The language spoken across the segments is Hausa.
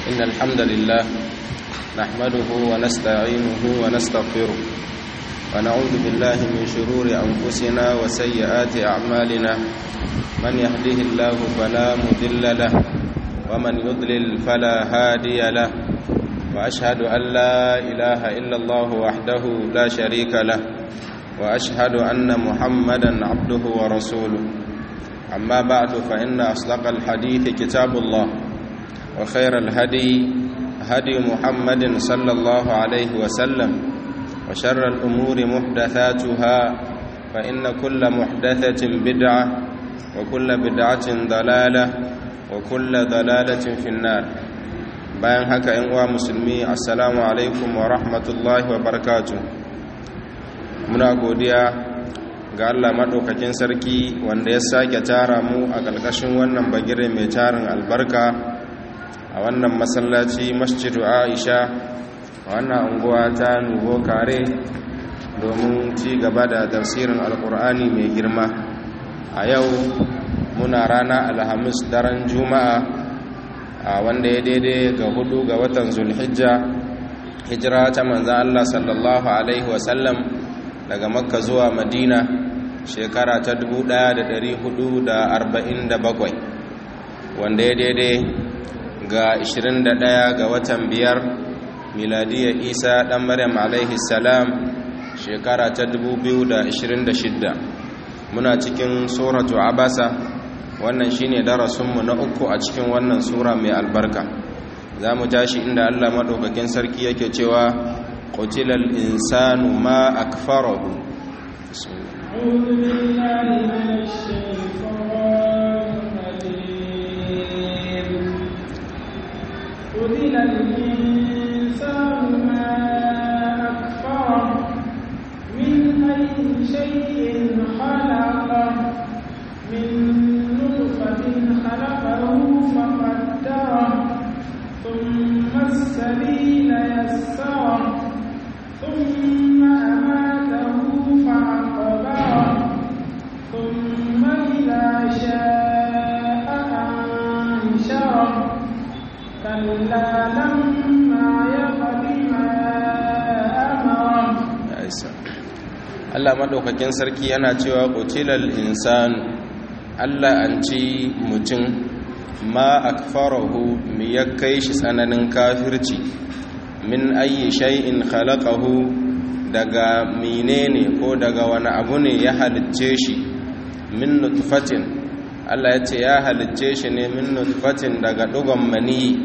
إن الحمد لله نحمده ونستعينه ونستغفره ونعوذ بالله من شرور أنفسنا وسيئات أعمالنا من يهده الله فلا مضل له ومن يضلل فلا هادي له وأشهد أن لا إله إلا الله وحده لا شريك له وأشهد أن محمدا عبده ورسوله أما بعد فإن أصدق الحديث كتاب الله وخير الهدي هدي محمد صلى الله عليه وسلم وشر الأمور محدثاتها فإن كل محدثة بدعة وكل بدعة ضلالة وكل ضلالة في النار bayan haka ‘yan uwa musulmi assalamu alaikum wa rahmatullahi wa barakatu muna godiya ga Allah maɗaukakin sarki wanda ya sake tara mu a ƙarƙashin wannan bagire mai tarin albarka a wannan masallaci masjidu aisha a wannan unguwa ta nubo kare domin ci gaba da tafsirin alkur'ani mai girma a yau muna rana alhamis daren juma'a a wanda ya daidai ga hudu ga watan zulhijja hijira ta manzan Allah sallallahu alaihi wasallam daga makka zuwa madina shekara ta 1447 wanda ya daidai ga 21 ga watan biyar miladiyar isa dan maryam alaihi salam shekara ta 2026 muna cikin suratu abasa wannan shine darasinmu na uku a cikin wannan sura mai albarka za mu tashi inda allah maɗaukakin sarki yake cewa ƙutilal insanu ma akfarahu أعوذ بالله من الشيطان الرجيم قتل الإنسان ما أكفره من أي شيء خلقه من نطفة خلقه فقدره ثم السبيل يسره ثم أماته فعقبره ثم إذا شاء أنشره كلا لما يقض ما أمره Allah maɗaukakin sarki yana cewa ƙutilal insanu Allah an ci mutum ma akfarahu mi ya kai shi tsananin kafirci min ayi shay'in khalaqahu daga menene ko daga wani abu ne ya halicce shi min nutfatin Allah ya ce ya halicce shi ne min nutfatin daga dugon mani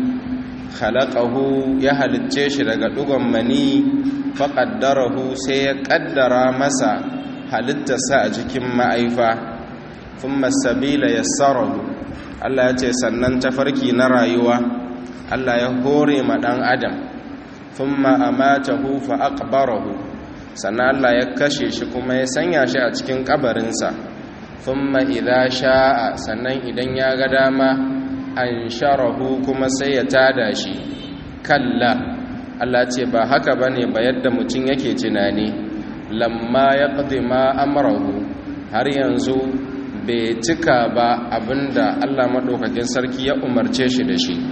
khalaqahu ya halicce shi daga dugon mani faqaddarahu sai ya kaddara masa halittarsa a cikin ma'aifa thumma sabila yassarahu Allah ya ce sannan tafarki na rayuwa Allah ya hore ma dan adam thumma amatahu fa aqbarahu sannan Allah ya kashe shi kuma ya sanya shi a cikin kabarinsa thumma idza sha'a sannan idan ya ga dama ansharahu kuma sai ya tada shi kalla Allah ce ba haka bane ba yadda mutum yake tunani lamma yaqdi ma amrahu har yanzu bai cika ba abinda Allah maɗaukakin sarki ya umarce shi da shi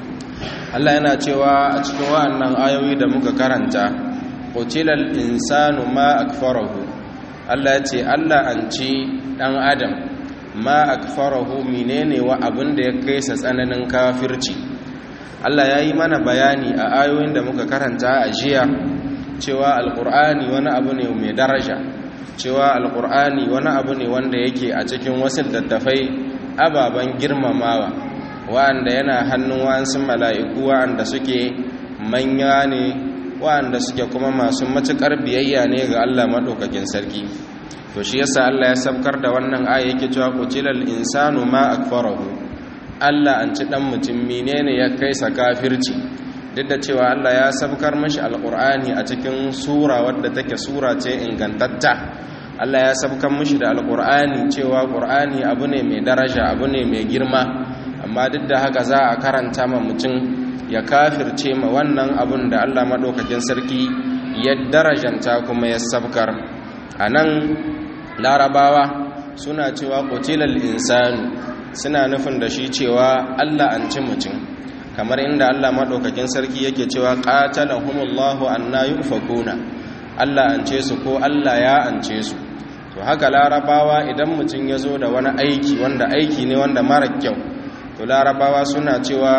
Allah yana cewa a cikin wa'annan ayoyi da muka karanta qutilal insanu ma akfarahu Allah ya ce Allah an ci dan adam ma akfarahu menene wa abinda ya kai sa tsananin kafirci Allah ya yi mana bayani a ayoyin da muka karanta a jiya cewa alqur'ani wani abu ne mai daraja cewa alkur'ani wani abu ne wanda yake a cikin wasu dattafai ababen girmamawa wa'anda yana hannun wa'ansu mala'iku wa'anda suke manya ne wa'anda suke kuma masu matuƙar biyayya ne ga Allah maɗaukakin sarki to shi yasa Allah ya sabkar da wannan aya yake cewa qutilal insanu ma akfarahu Allah an ci dan mutum menene ya kai sa kafirci duk da cewa Allah ya sabkar mashi alkur'ani a cikin sura wadda take sura ce ingantatta Allah ya sabkan mashi da alkur'ani cewa qur'ani abu ne mai daraja abu ne mai girma amma duk da haka za a karanta ma mutum ya kafirce ma wannan abun da Allah madaukakin sarki ya darajanta kuma ya sabkar anan larabawa suna cewa qutilal insanu suna nufin da shi cewa Allah an ci mutum kamar inda Allah madaukakin sarki yake cewa qatalahumullahu anna yufakuna Allah an ce su ko Allah ya ance su to haka larabawa idan mutum ya zo da wani aiki wanda aiki ne wanda mara kyau to larabawa suna cewa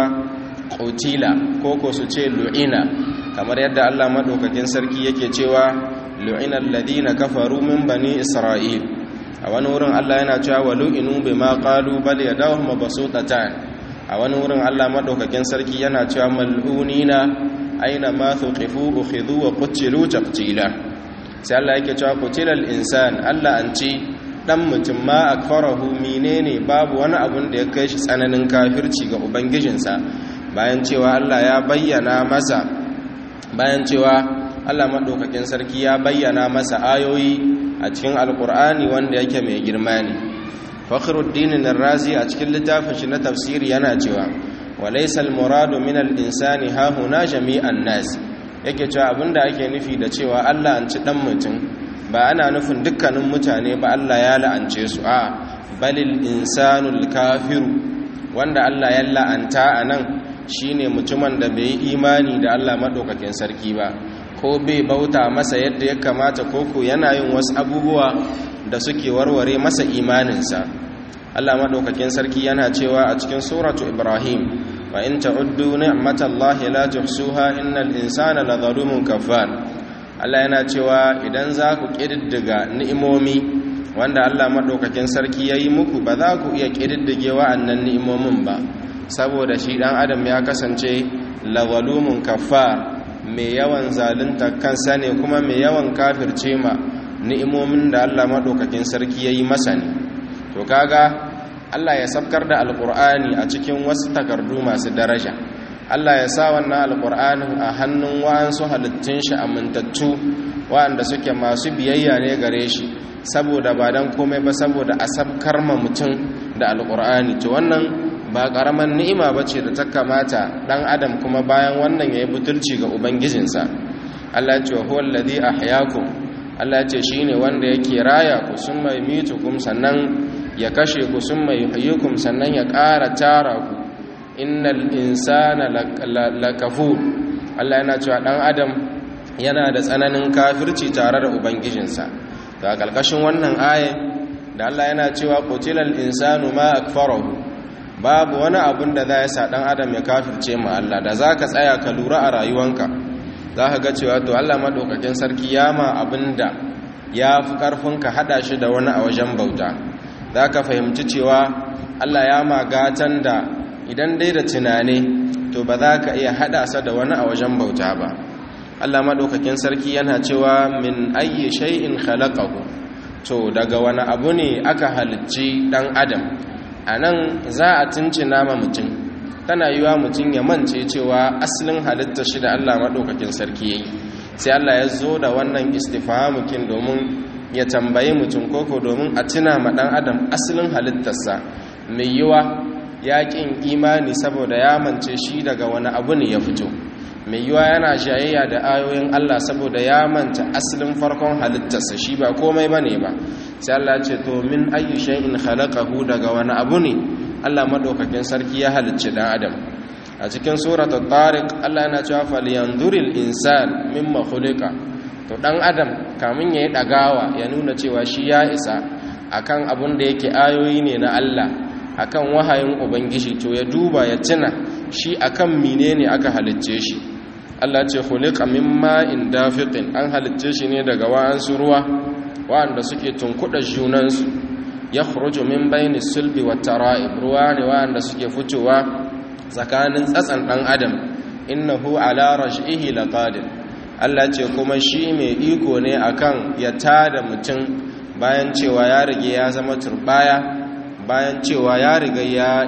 qutila ko ko su ce lu'ina kamar yadda Allah madaukakin sarki yake cewa lu'ina alladhina kafaru min bani isra'il a wani wurin Allah yana cewa walu'inu bima qalu bal yadahu mabsutatan a wani wurin Allah madaukakin sarki yana cewa mal'unina aina ma thuqifu ukhidhu wa qutilu taqtila sai Allah yake cewa qutilal insan Allah an ci dan mutum ma akfarahu menene babu wani abun da ya kai shi tsananin kafirci ga ubangijinsa bayan cewa Allah ya bayyana masa bayan cewa Allah madaukakin sarki ya bayyana masa ayoyi a cikin alkur'ani wanda yake mai girma ne fakhruddin ar-razi a cikin littafin shi na tafsiri yana cewa walaysa al-muradu min al-insani ha huna jami'an nas yake cewa abinda ake nufi da cewa Allah an ci dan mutum ba ana nufin dukkanin mutane ba Allah ya la'ance su a balil insanul kafiru wanda Allah ya la'anta anan shine mutumin da bai imani da Allah madaukakin sarki ba ko bai bauta masa yadda ya kamata koko yana yin wasu abubuwa da suke warware masa imaninsa Allah maɗaukakin sarki yana cewa a cikin suratu Ibrahim wa in ta'uddu ni'matallahi la tuhsuha innal insana ladhalumun kafar Allah yana cewa idan za ku kididdiga ni'imomi wanda Allah maɗaukakin sarki yayi muku ba za ku iya kididdige wa'annan ni'imomin ba saboda shi dan adam ya kasance ladhalumun kafar mai yawan zalunta kansa ne kuma mai yawan kafirce ma ni'imomin da Allah maɗaukakin sarki ya yi masa ne to kaga Allah ya sabkar da alƙur'ani a cikin wasu takardu masu daraja Allah ya sa wannan alƙur'anin a hannun wa'ansu halittun shi amintattu wa'anda suke masu biyayya ne gare shi saboda ba don komai ba saboda a sabkar ma mutum da alƙur'ani to wannan ba ƙaramin ni'ima ba ce da ta kamata ɗan adam kuma bayan wannan ya yi butulci ga ubangijinsa Allah ce wa huwa alladhi ahyaakum Allah ce shine wanda yake raya ku sun mai mitukum sannan ya kashe ku sun mai yuhyukum sannan ya ƙara tara ku innal insana lakafur Allah yana cewa ɗan adam yana da tsananin kafirci tare da ubangijinsa ga ƙarƙashin wannan ayin da Allah yana cewa qutilal insanu ma akfarahu babu wani abun da za ya sa ɗan adam ya kafirce ma Allah da za ka tsaya ka lura a rayuwanka za ka ga cewa to Allah maɗaukakin sarki ya ma abin da ya fi ƙarfin ka haɗa shi da wani a wajen bauta za ka fahimci cewa Allah ya ma gatan da idan dai da tunani to ba za ka iya haɗa sa da wani a wajen bauta ba Allah maɗaukakin sarki yana cewa min ayyi shay'in khalaqahu to daga wani abu ne aka halicci ɗan adam a nan za a tuncina ma mutum tana yiwa mutum ya mance cewa asalin halitta shi da Allah maɗaukakin sarki ya yi sai Allah ya zo da wannan istifahamukin domin ya tambayi mutum koko domin a tuna ma ɗan adam asalin halittarsa mai yiwa ya ƙin imani saboda ya mance shi daga wani abu ne ya fito mai yiwa yana shayayya da ayoyin Allah saboda ya manta asalin farkon halittarsa shi ba komai ba ne ba sai Allah ce to min ayyu shay'in khalaqahu daga wani abu ne Allah madaukakin sarki ya halicci dan adam a cikin suratul tariq Allah yana cewa falyanzuril insan mimma khuliqa to dan adam kamin yayi dagawa ya nuna cewa shi ya isa akan abun da yake ayoyi ne na Allah akan wahayin ubangiji to ya duba ya tuna shi akan menene aka halicce shi Allah ce khuliqa mimma in dafiqin an halicce shi ne daga wa'ansu ruwa wa'anda suke tunkuɗa junansu ya khuruju min bayni sulbi wa tara'ib ruwa ne wa'anda suke fitowa tsakanin tsatsan ɗan adam innahu ala raj'ihi laqadir Allah ce kuma shi mai iko ne akan ya tada mutum bayan cewa ya rige ya zama turbaya bayan cewa ya riga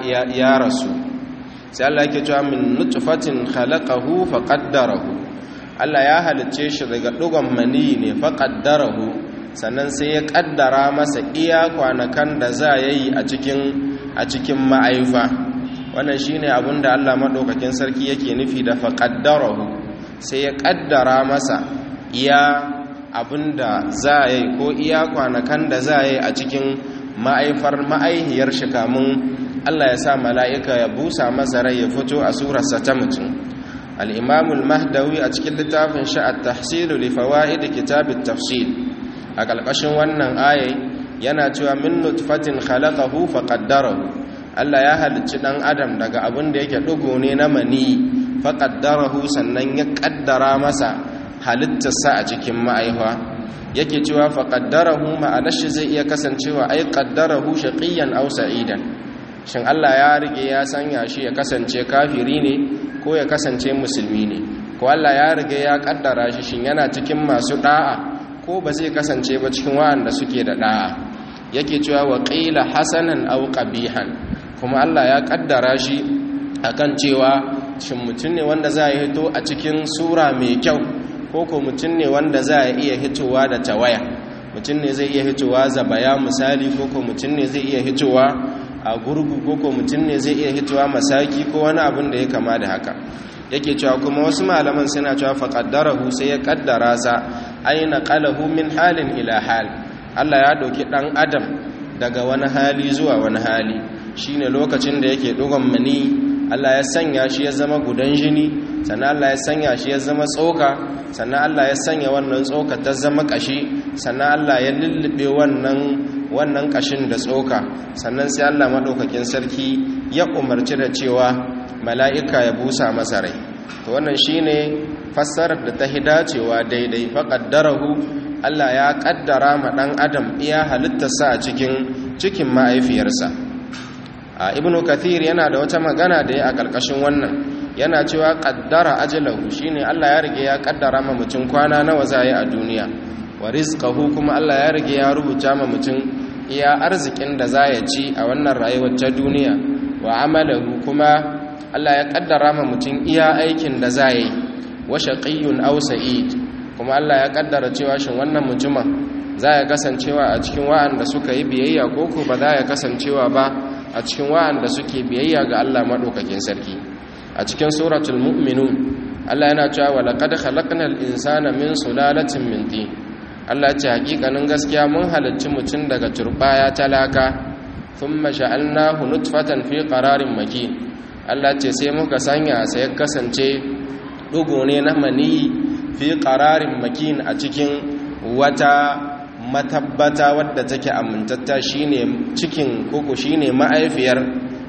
ya rasu sai Allah yake cewa min nutfatin khalaqahu faqaddarahu Allah ya halicce shi daga dugon mani ne faqaddarahu sannan sai ya kaddara masa iya kwanakan da za ya yi a cikin a cikin ma'aifa wannan shine abinda Allah madaukakin sarki yake nufi da faqaddarahu sai ya kaddara masa iya abinda za ya yi ko iya kwanakan da za ya yi a cikin ma'aifar ma'aihiyar shi kamun Allah ya sa mala'ika ya busa masa rai ya fito a surarsa ta mutum al'imamul mahdawi a cikin littafin sha'ad tahsilu li fawaid kitabit tafsil a ƙarƙashin wannan ayai yana cewa min nutfatin khalaqahu faqaddarahu Allah ya halicci dan adam daga abin da yake dugo ne na mani faqaddarahu sannan ya kaddara masa halittarsa a cikin ma'aifa yake cewa faqaddarahu ma'anar shi zai iya kasancewa ai qaddarahu shaqiyan aw sa'idan shin Allah ya rige ya sanya shi ya kasance kafiri ne ko ya kasance musulmi ne ko Allah ya rige ya kaddara shi shin yana cikin masu da'a ko ba zai kasance ba cikin wa'anda suke da da'a yake cewa wa qila hasanan aw qabihan kuma Allah ya kaddara shi akan cewa shin mutum ne wanda za ya hito a cikin sura mai kyau ko ko mutum ne wanda za ya iya hitowa da tawaya mutum ne zai iya hitowa zabaya misali ko ko mutum ne zai iya hitowa a gurgu ko ko mutum ne zai iya hitowa masaki ko wani abin da ya kama da haka yake cewa kuma wasu malaman suna cewa faqaddarahu sai ya kaddara sa aina qalahu min halin ila hal Allah ya dauki dan adam daga wani hali zuwa wani hali shine lokacin da yake dogon mani Allah ya sanya shi ya zama gudan jini sannan Allah ya sanya shi ya zama tsoka sannan Allah ya sanya wannan tsoka ta zama kashi sannan Allah ya lullube wannan wannan kashin da tsoka sannan sai Allah madaukakin sarki ya umarci da cewa mala'ika ya busa masa rai to wannan shine fassarar da ta hidacewa daidai faqaddarahu Allah ya kaddara ma dan adam iya halittarsa a cikin cikin mahaifiyarsa a ibnu kathir yana da wata magana da ya a karkashin wannan yana cewa kaddara ajalahu shine Allah ya rige ya kaddara ma mutum kwana nawa zai a duniya wa rizqahu kuma Allah ya rige ya rubuta ma mutum iya arzikin da zai ci a wannan rayuwar ta duniya wa amalahu kuma Allah ya kaddara ma mutum iya aikin da zai yi wa shaqiyyun aw sa'id kuma Allah ya kaddara cewa shin wannan mutumin za ya kasancewa a cikin wa'anda suka yi biyayya ko ko ba za ya kasancewa ba a cikin wa'anda suke biyayya ga Allah madaukakin sarki a cikin suratul mu'minun Allah yana cewa wa laqad khalaqnal insana min sulalatin min tin Allah ce hakikanin gaskiya mun halicci mutum daga turbaya talaka thumma ja'alnahu nutfatan fi qararin makin Allah ce sai muka sanya sai kasance dugo ne na mani fi qararin makin a cikin wata matabbata wadda take amintatta shine cikin koko shine ma'aifiyar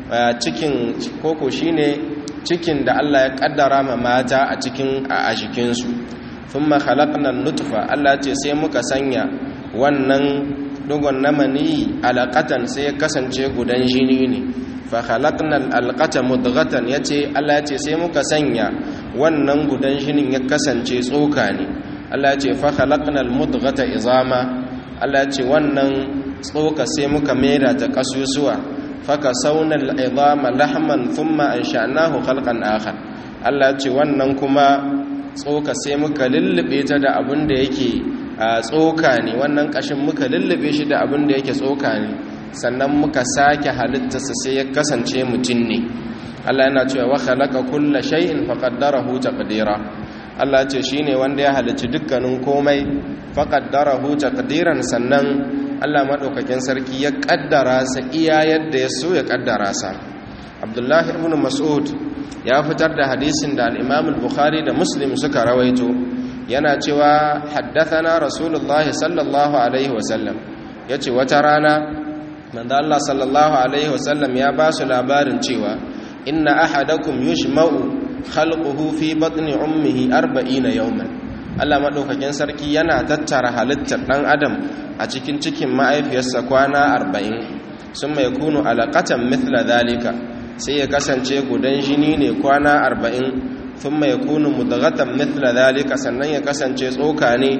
cikin koko shine cikin da Allah ya kaddara ma mata a cikin a jikinsu thumma khalaqna nutfa Allah ce sai muka sanya wannan dugon namani alaqatan sai ya kasance gudan jini ne fa khalaqna alqata mudghatan yace Allah ya ce sai muka sanya wannan gudan jinin ya kasance tsoka ne Allah ya ce fa khalaqna almudghata izama Allah ya ce wannan tsoka sai muka mera ta kasusuwa faka saunar izama lahman thumma an sha'nahu khalqan akhar Allah ce wannan kuma tsoka sai muka lullube ta da abin da yake tsoka ne wannan kashin muka lullube shi da abin da yake tsoka ne sannan muka sake halittarsa sai ya kasance mutum ne Allah yana cewa wa khalaqa kulla shay'in faqaddarahu taqdira Allah ce shine wanda ya halicci dukkanin komai faqaddarahu taqdiran sannan Allah maɗaukakin sarki ya ƙaddara sa iya yadda ya so ya ƙaddara sa abdullahi ibn mas'ud ya fitar da hadisin da al-imam al-bukhari da muslim suka rawaito yana cewa haddathana rasulullah sallallahu alaihi wasallam yace wata rana manzo Allah sallallahu alaihi wasallam ya ba su labarin cewa inna ahadakum yushma'u khalquhu fi batni ummihi 40 yawman Allah maɗaukakin sarki yana tattara halittar ɗan adam a cikin cikin ma'aifiyarsa kwana arba'in sun mai kunu alaƙatan mithla zalika sai ya kasance gudan jini ne kwana arba'in sun mai kunu mudagatan mithla zalika sannan ya kasance tsoka ne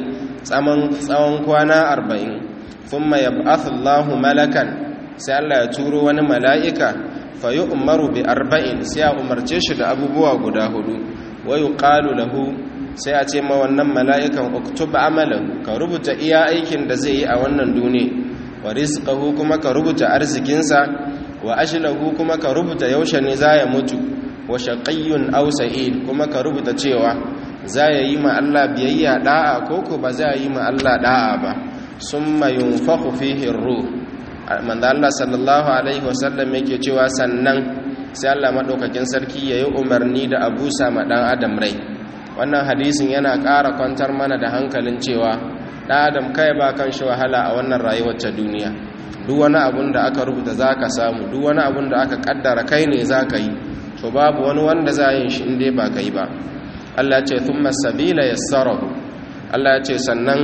tsawon kwana arba'in sun mai yab'athullahu malakan sai Allah ya turo wani mala'ika fa yi umaru bi arba'in sai ya umarce shi da abubuwa guda hudu wayu ƙalu lahu sai a ce ma wannan mala'ikan uktub amalan ka rubuta iya aikin da zai yi a wannan duniya wa rizqahu kuma ka rubuta arzikinsa wa ashlahu kuma ka rubuta yaushe ne za ya mutu wa shaqiyyun aw sa'id kuma ka rubuta cewa za ya yi ma Allah biyayya da'a ko ko ba za yi ma Allah da'a ba summa yunfakhu fihi ruh manzo Allah sallallahu alaihi wasallam yake cewa sannan sai Allah madaukakin sarki yayi umarni da abusa ma dan adam rai wannan hadisin yana ƙara kwantar mana da hankalin cewa dan adam kai ba kan shi wahala a wannan rayuwar ta duniya duk wani abun da aka rubuta zaka samu duk wani abun da aka kaddara kai ne zaka yi to babu wani wanda za yin shi inda ba kai ba Allah ya ce thumma sabila yassarahu Allah ya ce sannan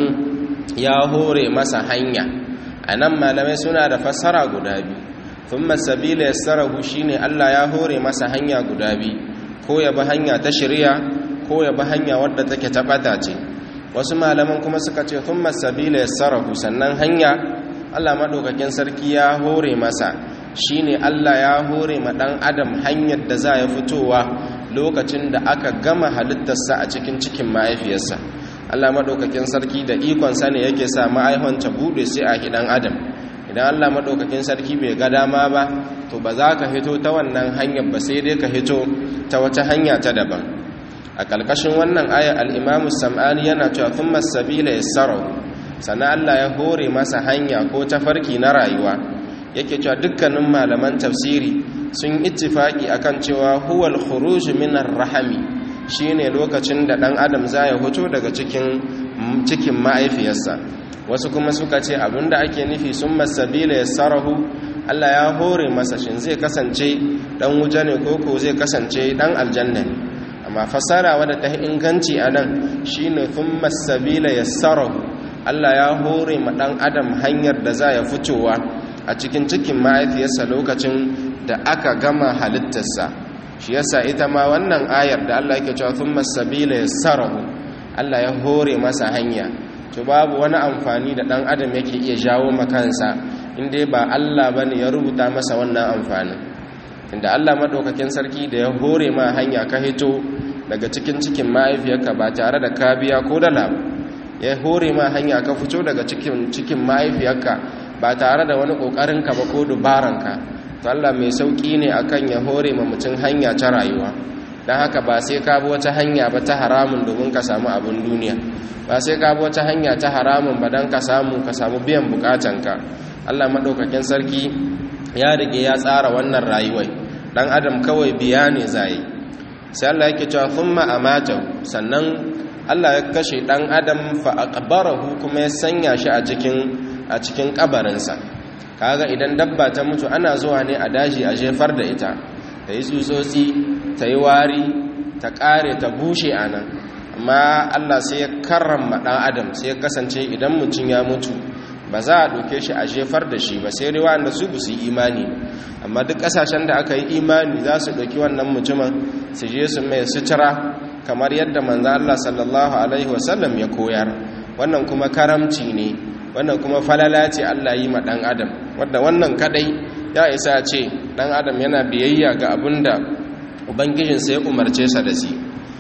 ya hore masa hanya anan malamai suna da fassara guda biyu thumma sabila yassarahu shine Allah ya hore masa hanya guda biyu ko ya bi hanya ta shari'a ko ya bi hanya wadda take tabata ce wasu malaman kuma suka ce thumma sabila yassarahu sannan hanya Allah madaukakin sarki ya hore masa shine Allah ya hore ma dan adam hanyar da za ya fitowa lokacin da aka gama halittarsa a cikin cikin mahaifiyarsa Allah madaukakin sarki da ikon sa ne yake sa ma'aihon ta bude sai a hidan adam idan Allah madaukakin sarki bai ga dama ba to ba za ka hito ta wannan hanyar ba sai dai ka hito ta wata hanya ta daban a kalkashin wannan aya al-Imam Sam'ani yana cewa thumma sabila yassarahu sannan Allah ya hore masa hanya ko tafarki na rayuwa yake cewa dukkanin malaman tafsiri sun ittifaki akan cewa huwal khuruj min ar-rahami shine lokacin da dan adam zai fito daga cikin cikin ma'aifiyarsa wasu kuma suka ce abinda ake nufi summa sabila yassarahu Allah ya hore masa shin zai kasance dan wuta ne koko zai kasance dan aljanna ne amma fasara wadda ta inganci anan shine thumma sabila yassarahu Allah ya hore ma dan adam hanyar da za ya fitowa a cikin cikin mahaifiyarsa lokacin da aka gama halittarsa shi yasa ita ma wannan ayar da Allah yake cewa thumma sabila yassarahu Allah ya hore masa hanya to babu wani amfani da dan adam yake iya jawo makansa inda ba Allah bane ya rubuta masa wannan amfanin inda Allah madaukakin sarki da ya hore ma hanya ka hito daga cikin cikin mahaifiyarka ba tare da ka biya ko dala ya hore ma hanya ka fito daga cikin cikin mahaifiyarka ba tare da wani ƙoƙarinka ba ko dubaranka to Allah mai sauƙi ne akan ya hore ma mutum hanya ta rayuwa don haka ba sai ka bi wata hanya ba ta haramun domin ka samu abin duniya ba sai ka bi wata hanya ta haramun ba don ka samu ka samu biyan bukatanka Allah maɗaukakin sarki ya rige ya tsara wannan rayuwai ɗan adam kawai biya ne zai sai Allah yake cewa thumma amatahu sannan Allah ya kashe ɗan adam fa aqbarahu kuma ya sanya shi a cikin a cikin kabarinsa kaga idan dabba ta mutu ana zuwa ne a daji a jefar da ita ta yi tsutsotsi ta yi wari ta kare ta bushe a nan amma allah sai ya karrama ɗan adam sai ya kasance idan mutum ya mutu ba za a ɗauke shi a jefar da shi ba sai rewa da su su yi imani amma duk ƙasashen da aka yi imani za su ɗauki wannan mutumin su je su mai sutura kamar yadda manzo allah sallallahu alaihi wasallam ya koyar wannan kuma karamci ne wannan kuma falala ce Allah yi ma ɗan adam wadda wannan kadai ya isa ce ɗan adam yana biyayya ga abin da ubangijinsa ya umarce sa da shi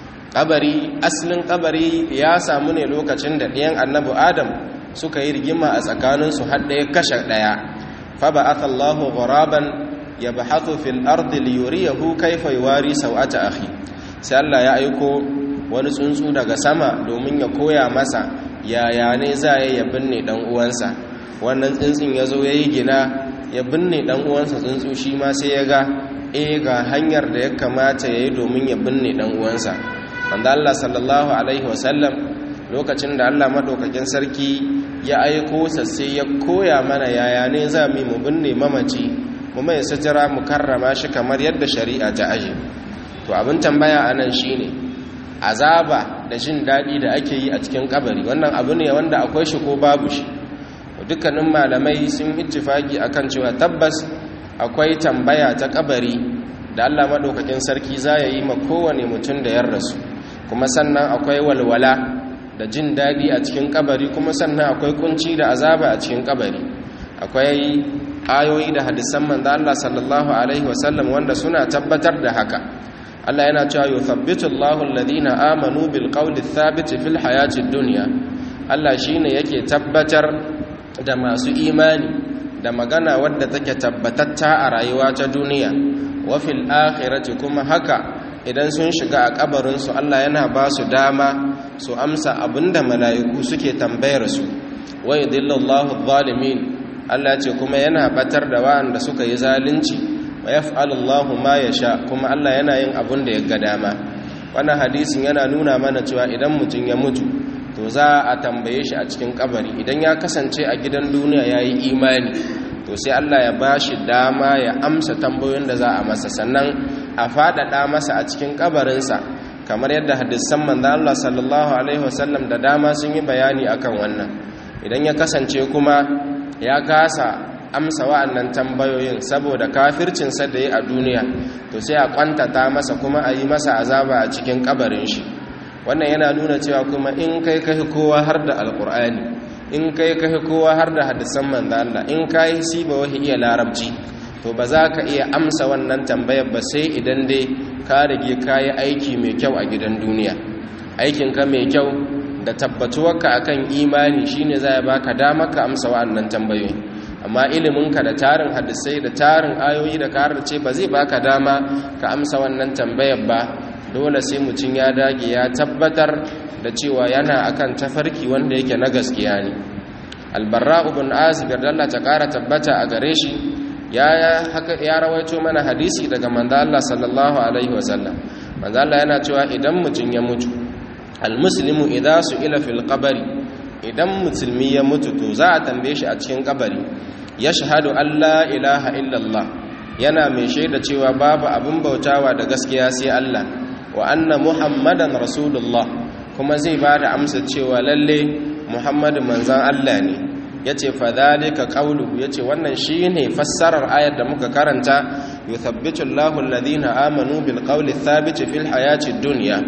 kabari asalin kabari ya samu ne lokacin da ɗayan annabi adam suka yi rigima a tsakaninsu har ɗaya kashe ɗaya fa ba aka allahu ghuraban ya ba hatu fil ardi liyuriyahu kaifa yuwari sau'ata akhi sai Allah ya aiko wani tsuntsu daga sama domin ya koya masa yaya ne za ya ya binne dan uwansa wannan tsuntsun ya zo ya yi gina ya binne dan uwansa tsuntsu shi ma sai ya ga e ga hanyar da ya kamata ya yi domin ya binne dan uwansa wanda Allah sallallahu alaihi wasallam lokacin da Allah madaukakin sarki ya aiko sa sai ya koya mana yaya ne za mu mu binne mamaci mu mai sutura mu karrama shi kamar yadda shari'a ta aje to abin tambaya anan shine azaba da jin daɗi da ake yi a cikin kabari wannan abu ne wanda akwai shi ko babu shi dukkanin malamai sun ittifaki akan cewa tabbas akwai tambaya ta kabari da Allah madaukakin sarki za ya yi ma kowane mutum da yar rasu kuma sannan akwai walwala da jin daɗi a cikin kabari kuma sannan akwai kunci da azaba a cikin kabari akwai ayoyi da hadisan manzo Allah sallallahu alaihi wasallam wanda suna tabbatar da haka Allah yana cewa yuthabbitu Allahu alladhina amanu bil qawli thabit fil hayati dunya Allah shine yake tabbatar da masu imani da magana wadda take tabbatatta a rayuwa ta duniya wa fil akhirati kuma haka idan sun shiga a kabarin su Allah yana ba su dama su amsa abinda mala'iku suke tambayar su wa yudillu Allahu adh-dhalimin Allah ce kuma yana batar da wa'anda suka yi zalunci wa yaf'alu Allahu ma yasha kuma Allah yana yin abun da ya ga dama wannan hadisin yana nuna mana cewa idan mutum ya mutu to za a tambaye shi a cikin kabari idan ya kasance a gidan duniya yayi imani to sai Allah ya bashi dama ya amsa tambayoyin da za a masa sannan a faɗaɗa masa a cikin kabarinsa kamar yadda hadisan manzo Allah sallallahu alaihi wasallam da dama sun yi bayani akan wannan idan ya kasance kuma ya kasa amsa wa'annan tambayoyin saboda kafircinsa da ya a duniya to sai a kwantata masa kuma a yi masa azaba a cikin kabarin shi wannan yana nuna cewa kuma in kai kai kowa har da alkur'ani in kai kai kowa har da hadisan manzo Allah in kai siba wahi iya larabci to ba za ka iya amsa wannan tambayar ba sai idan dai ka rage kayi aiki mai kyau a gidan duniya aikinka mai kyau da tabbatuwarka akan imani shine zai baka dama ka amsa wa'annan tambayoyi amma iliminka da tarin hadisai da tarin ayoyi da ka ce ba zai baka dama ka amsa wannan tambayar ba dole sai mutum ya dage ya tabbatar da cewa yana akan tafarki wanda yake na gaskiya ne albarra ibn azib Allah ta kara tabbata a gare shi ya ya rawaito mana hadisi daga manzo Allah sallallahu alaihi wasallam manzo Allah yana cewa idan mutum ya mutu almuslimu idza su'ila fil qabri idan musulmi ya mutu to za a tambaye shi a cikin kabari yashhadu an la ilaha illallah yana mai shaida cewa babu abin bautawa da gaskiya sai Allah wa anna muhammadan rasulullah kuma zai ba da amsa cewa lalle muhammadu manzan Allah ne yace fa dhalika qawluhu yace wannan shine fassarar ayar da muka karanta yuthabbitu Allahu alladhina amanu bil qawli thabit fil hayati dunya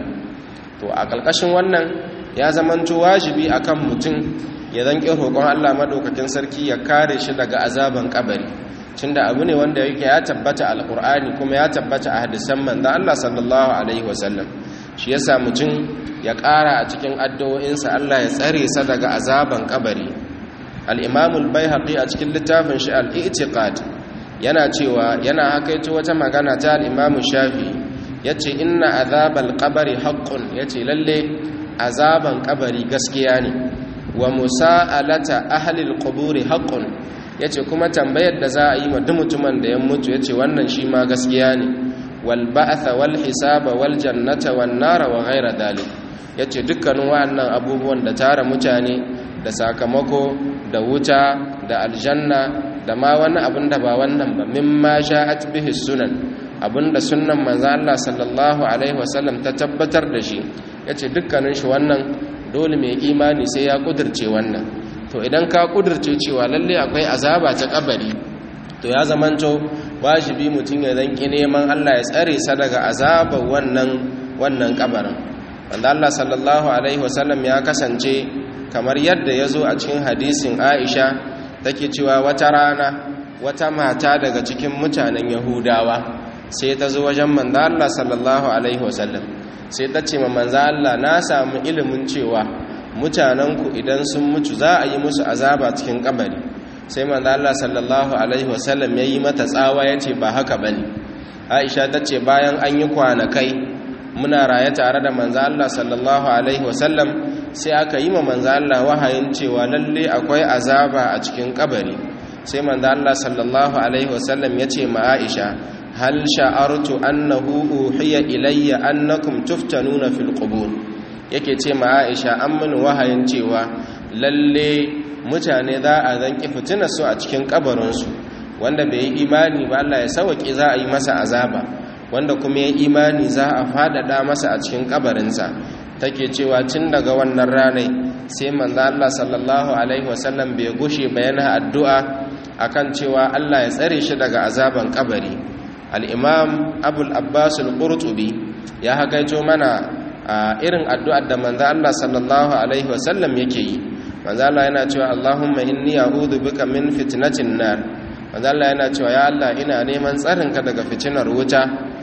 to a kalkashin wannan ya zamanto wajibi akan mutum ya zanki roƙon Allah madaukakin sarki ya kare shi daga azaban kabari tunda abu ne wanda yake ya tabbata alqur'ani kuma ya tabbata a hadisan manzon Allah sallallahu alaihi wasallam shi yasa mutum ya ƙara a cikin addu'o'insa Allah ya tsare sa daga azaban kabari al'imamul bai haƙi a cikin littafin shi al'itiƙad yana cewa yana hakaito wata magana ta al'imamun shafi ya ce ina azabal ƙabari haƙƙun ya ce lalle azaban ƙabari gaskiya ne wa musa'alata ahalil ƙuburi haƙƙun ya ce kuma tambayar da za a yi wa mutumin da ya mutu ya ce wannan shi ma gaskiya ne wal ba'atha wal hisaba wal jannata wan nara wa ghaira dalik ya ce dukkanin wa'annan abubuwan da tara mutane da sakamako da wuta da aljanna da ma wani abin da ba wannan ba mimma sha'at bihi sunan abinda sunnan manzo Allah sallallahu alaihi wasallam ta tabbatar da shi yace dukkanin shi wannan dole mai imani sai ya kudirce wannan to idan ka kudirce cewa lalle akwai azaba ta kabari to ya zamanto wajibi mutum ya zanki neman Allah ya tsare sa daga azabar wannan wannan kabarin wanda Allah sallallahu alaihi wasallam ya kasance kamar yadda ya zo a cikin hadisin aisha take cewa wata rana wata mata daga cikin mutanen yahudawa sai ta zo wajen manza Allah sallallahu alaihi wasallam sai ta ce ma manza Allah na samu ilimin cewa mutanenku idan sun mutu za a yi musu azaba cikin kabari sai manza Allah sallallahu alaihi wasallam ya yi mata tsawa ya ce ba haka bane aisha ta ce bayan an yi kwanakai muna raye tare da manza Allah sallallahu alaihi wasallam sai aka yi ma manza Allah wahayin cewa lalle akwai azaba a cikin kabari sai manza Allah sallallahu alaihi wasallam ya ce ma Aisha hal sha'artu annahu uhiya ilayya annakum tuftanuna fil qubur yake ce ma Aisha an mini wahayin cewa lalle mutane za a zanki fitina su a cikin kabarin su wanda bai yi imani ba Allah ya sauke za a yi masa azaba wanda kuma ya imani za a faɗaɗa masa a cikin kabarinsa take cewa tun daga wannan ranai sai manzo Allah sallallahu alaihi wasallam bai gushe bayana addu'a akan cewa Allah ya tsare shi daga azaban kabari al-imam abul abbas al-qurtubi ya hakaito mana irin addu'ar da manzo Allah sallallahu alaihi wasallam yake yi manzo Allah yana cewa Allahumma inni a'udhu bika min fitnatin nar manzo Allah yana cewa ya Allah ina neman tsarinka daga fitinar wuta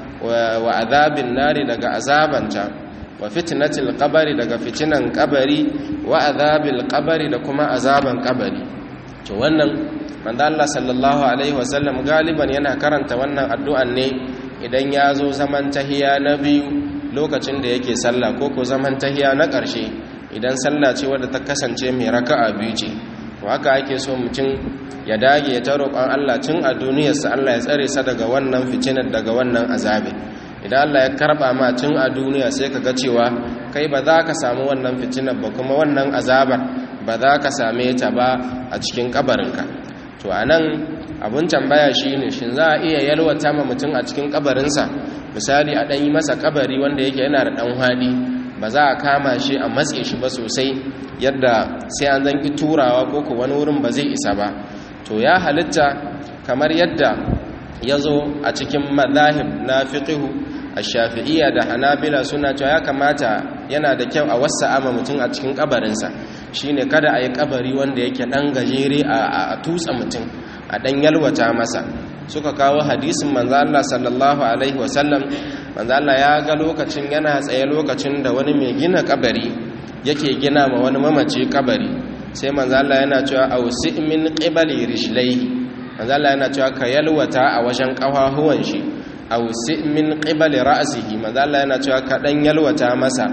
wa azabin nari daga azabanta wa fitnatil qabari daga fitinan qabari wa azabil qabari da kuma azaban qabari to wannan manzo Allah sallallahu alaihi wasallam galiban yana karanta wannan addu'an ne idan ya zo zaman tahiya na biyu lokacin da yake sallah ko ko zaman tahiya na ƙarshe idan sallah ce wadda ta kasance mai raka'a biyu ce to haka ake so mutum ya dage ya ta roƙon Allah tun a duniyarsa Allah ya tsare sa daga wannan fitinar daga wannan azabi idan Allah ya karba ma tun a duniya sai ka ga cewa kai ba za ka samu wannan fitinar ba kuma wannan azabar ba za ka same ta ba a cikin kabarinka to a nan abin tambaya shi ne shi za a iya yalwata ma mutum a cikin kabarinsa misali a ɗan yi masa kabari wanda yake yana da ɗan haɗi ba za a kama shi a matse shi ba sosai yadda sai an zanki turawa ko ku wani wurin ba zai isa ba to ya halitta kamar yadda ya zo a cikin mazahib na fiqihu a shafi'iyya da hanabila suna cewa ya kamata yana da kyau a wasa ama mutum a cikin kabarinsa shine kada a yi kabari wanda yake ɗan gajere a tutsa mutum a ɗan yalwata masa suka kawo hadisin manzo Allah sallallahu alaihi wasallam manzo Allah ya ga lokacin yana tsaye lokacin da wani mai gina kabari yake gina ma wani mamaci kabari sai manzo Allah yana cewa ausi min qibali rijlaihi manzo Allah yana cewa ka yalwata a wajen kafahuwan shi ausi min qibali ra'sihi manzo Allah yana cewa ka dan yalwata masa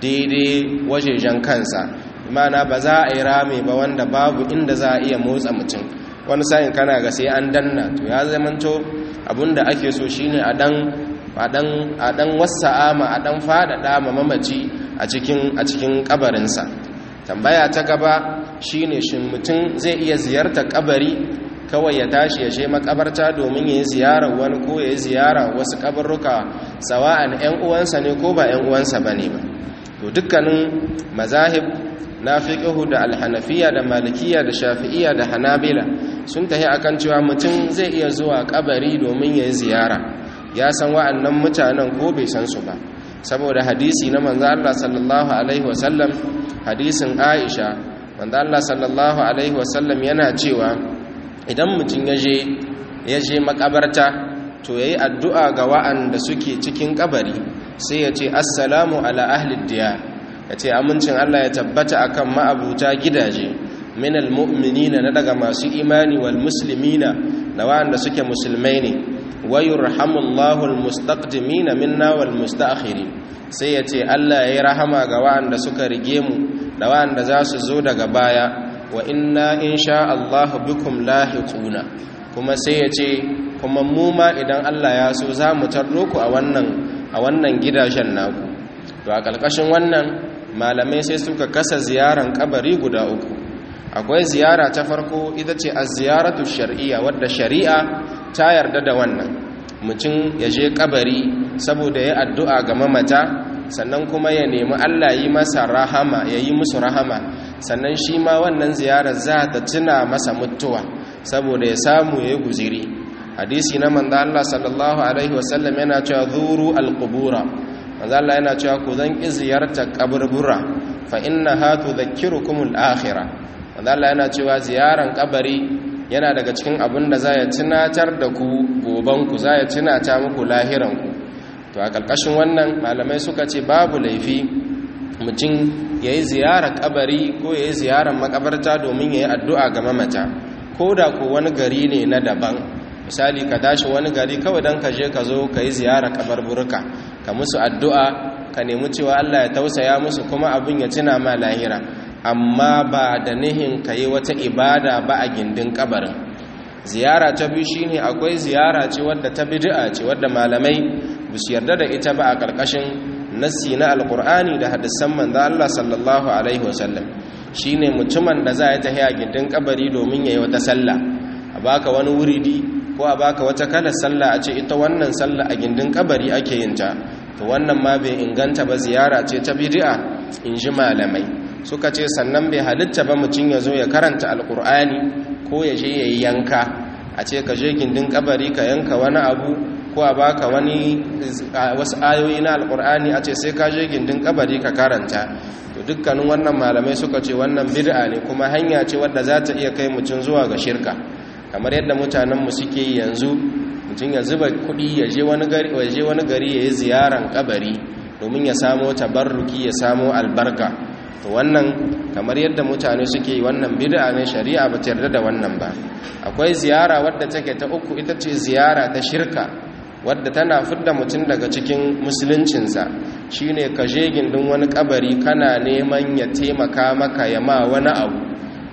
daidai wajejen kansa imana ba za a yi rame ba wanda babu inda za a iya motsa mutum wani sa'in kana ga sai an danna to ya zamanto abinda ake so shine a dan a dan wasa'a ma a dan fadada ma mamaci a cikin a cikin kabarinsa tambaya ta gaba shine shin mutum zai iya ziyartar kabari kawai ya tashi ya je makabarta domin ya yi ziyarar wani ko ya yi ziyara wasu kabarruka sawa'an 'yan uwansa ne ko ba 'yan uwansa ba ne ba to dukkanin mazahib na fiqhu da alhanafiya da malikiya da shafi'iya da hanabila sun tahi akan cewa mutum zai iya zuwa kabari domin ya yi ziyara ya san wa'annan mutanen ko bai san su ba saboda hadisi na manzo Allah sallallahu alaihi wasallam hadisin Aisha manzo Allah sallallahu alaihi wasallam yana cewa idan mutum ya je ya je makabarta to yayi addu'a ga wa'anda suke cikin kabari sai ya ce assalamu ala ahli diyar ya ce amincin Allah ya tabbata akan ma'abuta gidaje minal mu'minina na daga masu imani wal muslimina da wa'anda suke musulmai ne wa yurhamullahu almustaqdimina minna wal mustaakhirin sai ya ce Allah ya yi rahama ga wa'anda suka rige mu da wa'anda za su zo daga baya wa inna insha Allah bikum lahiquna kuma sai ya ce kuma mu ma idan Allah ya so za mu tarro ku a wannan a wannan gidajen naku to a ƙarƙashin wannan malamai sai suka kasa ziyaran kabari guda uku akwai ziyara ta farko ita ce a ziyaratu shar'iyya wadda shari'a ta yarda da wannan mutum ya je kabari saboda ya addu'a ga mamata sannan kuma ya nemi Allah yi masa rahama ya yi musu rahama sannan shi ma wannan ziyarar za ta tuna masa mutuwa saboda ya samu ya yi guziri hadisi na manzo Allah sallallahu alaihi wasallam yana cewa zuru alqubura manzo Allah yana cewa ku zan ki ziyartar kaburbura fa innaha tudhakkirukum al-akhirah manzo Allah yana cewa ziyaran kabari yana daga cikin abin da za ya tunatar da ku goban ku za ya tunata muku lahiran ku to a kalkashin wannan malamai suka ce babu laifi mutum yayi ziyarar kabari ko yayi ziyarar makabarta domin yayi addu'a ga mamata ko da ko wani gari ne na daban misali ka tashi wani gari kawai don ka je ka zo ka yi ziyara kabarburka ka musu addu'a ka nemi cewa Allah ya tausaya musu kuma abin ya tuna ma lahira amma ba da nihin ka yi wata ibada ba a gindin kabarin ziyara ta biyu shine akwai ziyara ce wadda ta bid'a ce wadda malamai ba su yarda da ita ba a ƙarƙashin nassi na alƙur'ani da hadisan manzo Allah sallallahu alaihi wasallam shine mutumin da za ya tafi a gindin kabari domin ya yi wata sallah a baka wani wuridi ko a baka wata kalar sallah a ce ita wannan sallah a gindin kabari ake yin ta to wannan ma bai inganta ba ziyara ce ta bid'a in ji malamai suka ce sannan bai halitta ba mutum ya zo ya karanta alkur'ani ko ya je ya yi yanka a ce ka je gindin kabari ka yanka wani abu ko a baka wani wasu ayoyi na alkur'ani a ce sai ka je gindin kabari ka karanta to dukkanin wannan malamai suka ce wannan bid'a ne kuma hanya ce wadda za ta iya kai mutum zuwa ga shirka kamar yadda mutanenmu suke yi yanzu mutum ya zuba kuɗi ya je wani gari ya je wani gari ya yi ziyaran kabari domin ya samo tabarruki ya samo albarka to wannan kamar yadda mutane suke yi wannan bid'a ne shari'a ba ta yarda da wannan ba akwai ziyara wadda take ta uku ita ce ziyara ta shirka wadda tana fidda mutum daga cikin musuluncinsa shine ka je gindin wani kabari kana neman ya taimaka maka ya ma wani abu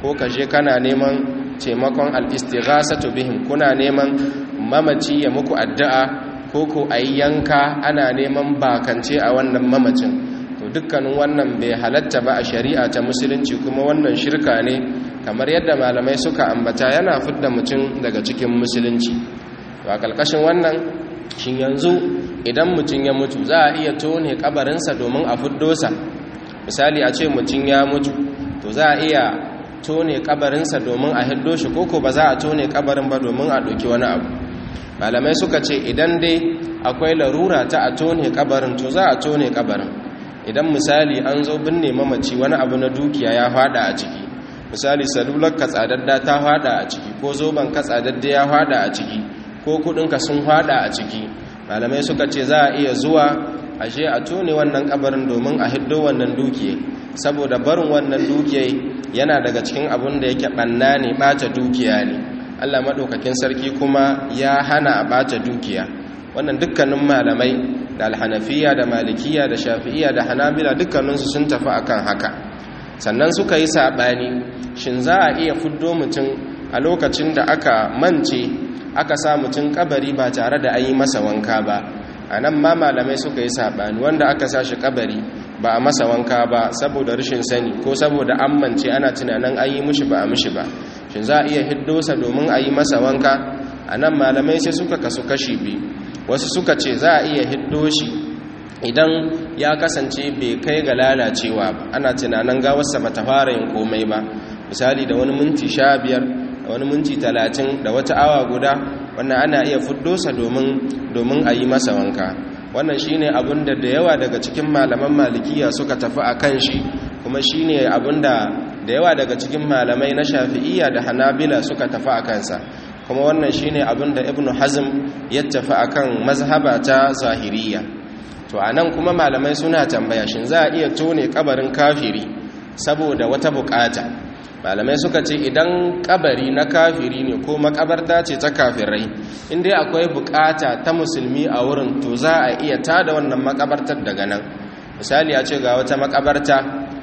ko ka je kana neman taimakon al-istighasatu bihim kuna neman mamaci ya muku addu'a ko ko ayi yanka ana neman bakance a wannan mamacin to dukkanin wannan bai halatta ba a shari'a ta musulunci kuma wannan shirka ne kamar yadda malamai suka ambata yana fidda mutum daga cikin musulunci to a kalkashin wannan shin yanzu idan mutum ya mutu za a iya tone kabarinsa domin a fiddosa misali a ce mutum ya mutu to za a iya tone kabarinsa domin a hiddo shi koko ba za a tone kabarin ba domin a ɗauki wani abu malamai suka ce idan dai akwai larura ta a tone kabarin to za a tone kabarin idan misali an zo binne mamaci wani abu na dukiya ya fada a ciki misali salular ka tsadadda ta fada a ciki ko zoben ka tsadadda ya fada a ciki ko kudinka sun fada a ciki malamai suka ce za a iya zuwa ashe a tone wannan kabarin domin a hiddo wannan dukiya saboda barin wannan dukiya yana daga cikin abun da yake banna ne bata dukiya ne Allah madaukakin sarki kuma ya hana a bata dukiya wannan dukkanin malamai da alhanafiya da malikiya da shafi'iya da hanabila dukkaninsu sun tafi akan haka sannan suka yi saɓani shin za a iya fuddo mutum a lokacin da aka mance aka sa mutum kabari ba tare da an yi masa wanka ba a nan ma malamai suka yi saɓani wanda aka sa shi kabari ba a masa wanka ba saboda rashin sani ko saboda an mance ana tunanin an yi mushi ba a mushi ba shin za a iya hiddosa domin a yi masa wanka a nan malamai sai suka kasu kashi biyu wasu suka ce za a iya hiddo shi idan ya kasance bai kai ga lalacewa ba ana tunanin gawarsa ba ta fara yin komai ba misali da wani minti sha biyar da wani minti talatin da wata awa guda wannan ana iya fiddosa domin a yi masa wanka wannan shine abin da da yawa daga cikin malaman malikiya suka tafi a kan shi kuma shine abin da da yawa daga cikin malamai na shafi'iyya da hanabila suka tafi a kansa kuma wannan shine abin da ibnu hazm ya tafi akan mazhaba ta zahiriya to anan kuma malamai suna tambaya shin za a iya tone kabarin kafiri saboda wata bukata malamai suka ce idan kabari na kafiri ne ko makabarta ce ta kafirai inda akwai bukata ta musulmi a wurin to za a iya tada wannan makabartar daga nan misali a ce ga wata makabarta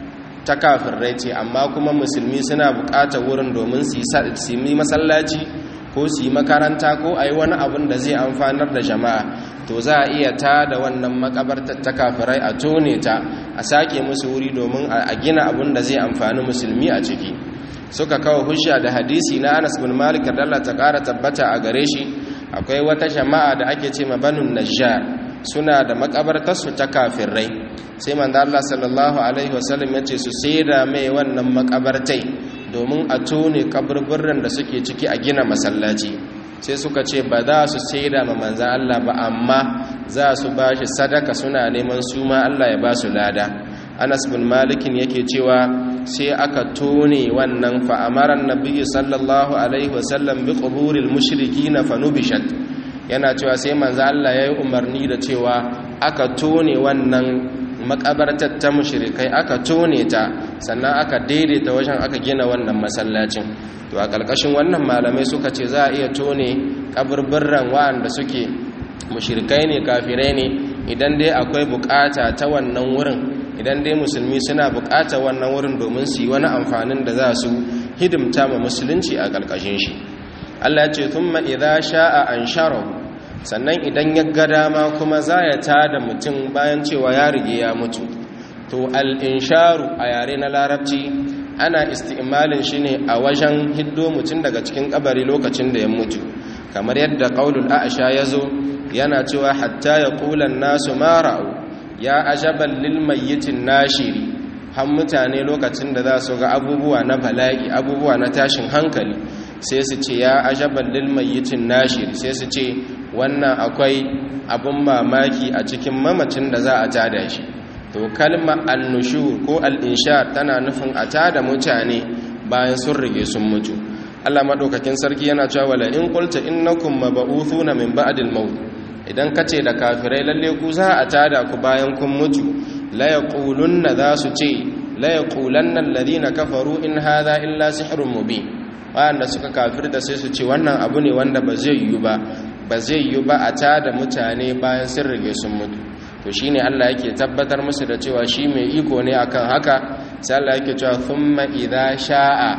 ta kafirai ce amma kuma musulmi suna bukatar wurin domin su yi masallaci ko su yi makaranta ko a yi wani abin da zai amfanar da jama'a to za a iya ta da wannan makabartar ta kafirai a tone ta a sake musu wuri domin a gina abin da zai amfani musulmi a ciki suka kawo hujja da hadisi na anas bin malik da Allah ta kara tabbata a gare shi akwai wata jama'a da ake ce ma banun najjar suna da makabartarsu ta kafirai sai manzo Allah sallallahu alaihi wasallam ya ce su saida mai wannan makabartai domin a tone kaburburan da suke ciki a gina masallaci sai suka ce ba za su saida ma manzan Allah ba amma za su ba shi sadaka suna neman su ma Allah ya ba su lada anas bin malikin yake cewa sai aka tone wannan fa'amaran nabiyyu sallallahu alaihi wasallam bi quburil mushrikin fa nubishat yana cewa sai manzan Allah ya yi umarni da cewa aka tone wannan makabartar ta mushrikai aka tone ta sannan aka daidaita wajen aka gina wannan masallacin to a ƙarƙashin wannan malamai suka ce za a iya tone kaburburran wa'anda suke mushrikai ne kafirai ne idan dai akwai bukata ta wannan wurin idan dai musulmi suna bukata wannan wurin domin su yi wani amfanin da za su hidimta ma musulunci a ƙarƙashin shi Allah ya ce thumma idza sha'a ansharahu sannan idan ya ga dama kuma za ya tada mutum bayan cewa ya rige ya mutu to al-insharu a yare na larabci ana isti'malin shi ne a wajen hiddo mutum daga cikin kabari lokacin da ya mutu kamar yadda qaulul a'sha yazo yana cewa hatta yaqulan nasu ma ra'u ya ajaban lil mayyitin nashiri har mutane lokacin da za su ga abubuwa na bala'i abubuwa na tashin hankali sai su ce ya ajaban lil mayyitin nashiri sai su ce wannan akwai abun mamaki a cikin mamacin da za a tada shi to kalma annushur ko al'inshar tana nufin a tada mutane bayan sun rige sun mutu Allah maɗaukakin sarki yana cewa wala in qulta innakum mab'uthuna min ba'dil maut idan kace da kafirai lalle ku za a tada ku bayan kun mutu la yaqulunna za su ce la yaqulanna alladhina kafaru in hadha illa sihrun mubin wanda suka kafirta sai su ce wannan abu ne wanda ba zai yi ba ba zai yi ba a tada mutane bayan sun rige sun mutu to shine Allah yake tabbatar musu da cewa shi mai iko ne akan haka sai Allah yake cewa thumma idza sha'a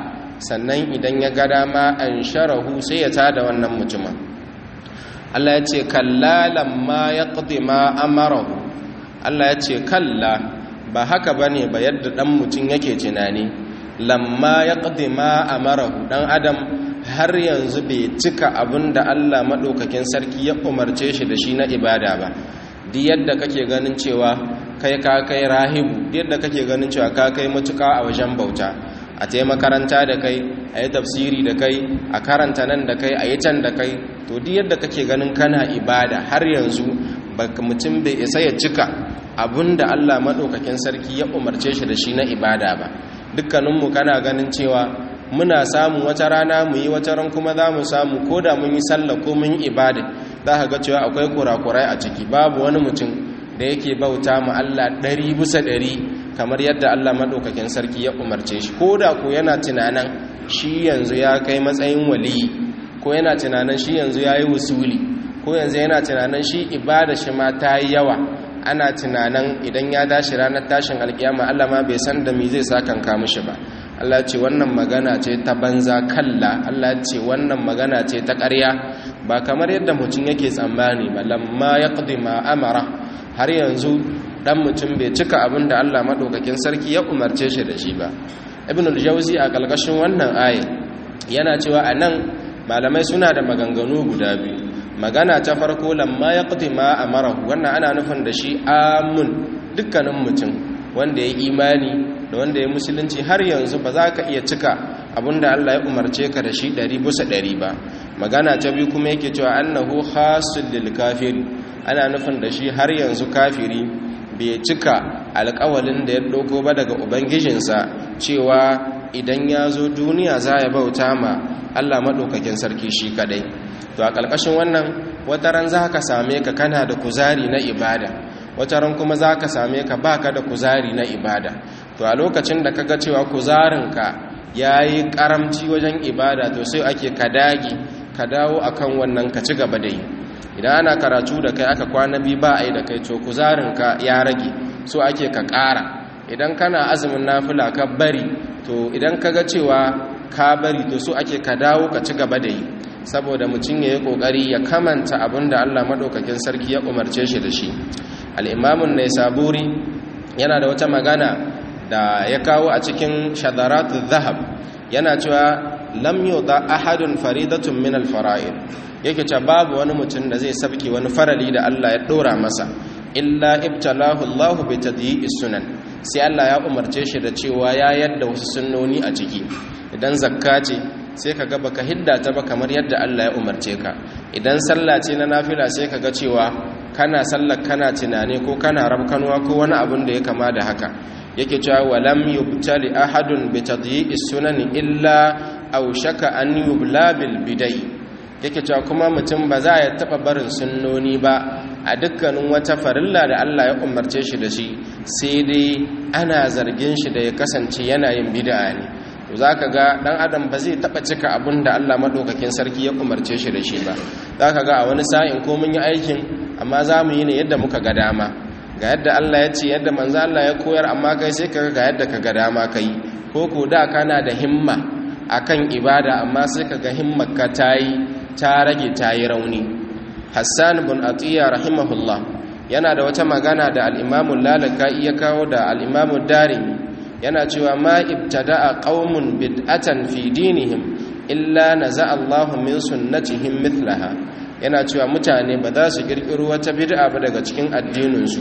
sannan idan ya ga dama an sharahu sai ya tada wannan mutumin Allah ya ce kalla lamma yaqdi ma amarahu Allah ya ce kalla ba haka bane ba yadda dan mutum yake tunani lamma yaqdi ma amarahu dan adam har yanzu bai cika abin da Allah maɗaukakin sarki ya umarce shi da shi na ibada ba duk yadda kake ganin cewa kai ka kai rahibu duk yadda kake ganin cewa ka kai matuka a wajen bauta a ta makaranta da kai a yi tafsiri da kai a karanta nan da kai a yi can da kai to duk yadda kake ganin kana ibada har yanzu mutum bai isa ya cika abin da Allah maɗaukakin sarki ya umarce shi da shi na ibada ba dukkaninmu kana ganin cewa muna samu wata rana mu yi wata ran kuma za mu samu ko da mun yi sallah ko mun yi ibada za ka ga cewa akwai kurakurai a ciki babu wani mutum da yake bauta ma Allah ɗari bisa ɗari kamar yadda Allah maɗaukakin sarki ya umarce shi ko da ko yana tunanin shi yanzu ya kai matsayin waliyi ko yana tunanin shi yanzu ya yi wusuli ko yanzu yana tunanin shi ibada shi ma ta yi yawa ana tunanin idan ya tashi ranar tashin alkiyama Allah ma bai san da me zai sakanka mishi ba Allah ce wannan magana ce ta banza kalla Allah ce wannan magana ce ta ƙarya ba kamar yadda mutum yake tsammani ba lamma ya ma amara har yanzu dan mutum bai cika abin da Allah maɗaukakin sarki ya umarce shi da shi ba ibn al-jawzi a ƙalƙashin wannan aya yana cewa a nan malamai suna da maganganu guda biyu magana ta farko lamma ya ma amara wannan ana nufin da shi amun dukkanin mutum wanda ya imani da wanda ya musulunci har yanzu ba za ka iya cika abinda Allah ya umarce ka da shi ɗari bisa ɗari ba magana ta biyu kuma yake cewa annahu khasul lil kafiri ana nufin da shi har yanzu kafiri bai cika alƙawalin da ya ɗauko ba daga ubangijinsa cewa idan ya zo duniya za ya bauta ma Allah maɗaukakin sarki shi kadai to a ƙarƙashin wannan wataran za ka same ka kana da kuzari na ibada wataran kuma za ka same ka baka da kuzari na ibada to a lokacin da kaga cewa kuzarinka ya yi karamci wajen ibada to sai ake ka dage ka dawo akan wannan ka ci gaba da yi idan ana karatu da kai aka kwana biyu ba a yi da kai to kuzarinka ya rage so ake ka ƙara idan kana azumin nafila ka bari to idan kaga cewa ka bari to so ake ka dawo ka ci gaba da yi saboda mutum ya yi ƙoƙari ya kamanta abin da allah maɗaukakin sarki ya umarce shi da shi al'imamun na saburi yana da wata magana da ya kawo a cikin shadaratu zahab yana cewa lam yuda ahadun faridatun min alfara'id yake cewa babu wani mutum da zai sabke wani farali da Allah ya dora masa illa ibtalahu Allah bi tadyi'i sunan sai Allah ya umarce shi da cewa ya yadda wasu sunnoni a ciki idan zakka ce sai ka ga baka hidda ta ba kamar yadda Allah ya umarce ka idan sallah ce na nafila sai ka ga cewa kana sallar kana tunani ko kana rabkanuwa ko wani abin da ya kama da haka yake cewa walam yubtali ahadun bi tadyi'i sunan illa aw shaka an yubla bil bidai yake cewa kuma mutum ba za ya taba barin sunnoni ba a dukkanin wata farilla da Allah ya umarce shi da shi sai dai ana zargin shi da ya kasance yana yin bid'a ne to zaka ga dan adam ba zai taba cika abin da Allah madaukakin sarki ya umarce shi da shi ba zaka ga a wani sa'in ko mun yi aikin amma za mu yi ne yadda muka ga dama ga yadda Allah ya ce yadda manzo Allah ya koyar amma kai sai ka ga yadda ka ga dama kai ko ko da kana da himma akan ibada amma sai ka ga himmarka ta yi ta rage ta yi rauni Hassan bin Atiya rahimahullah yana da wata magana da al-Imam Lalaka'i ya kawo da al-Imam Darimi yana cewa ma ibtada'a qaumun bid'atan fi dinihim illa naza'a Allahu min sunnatihim mithlaha yana cewa mutane ba za su kirkiro wata bid'a ba daga cikin addininsu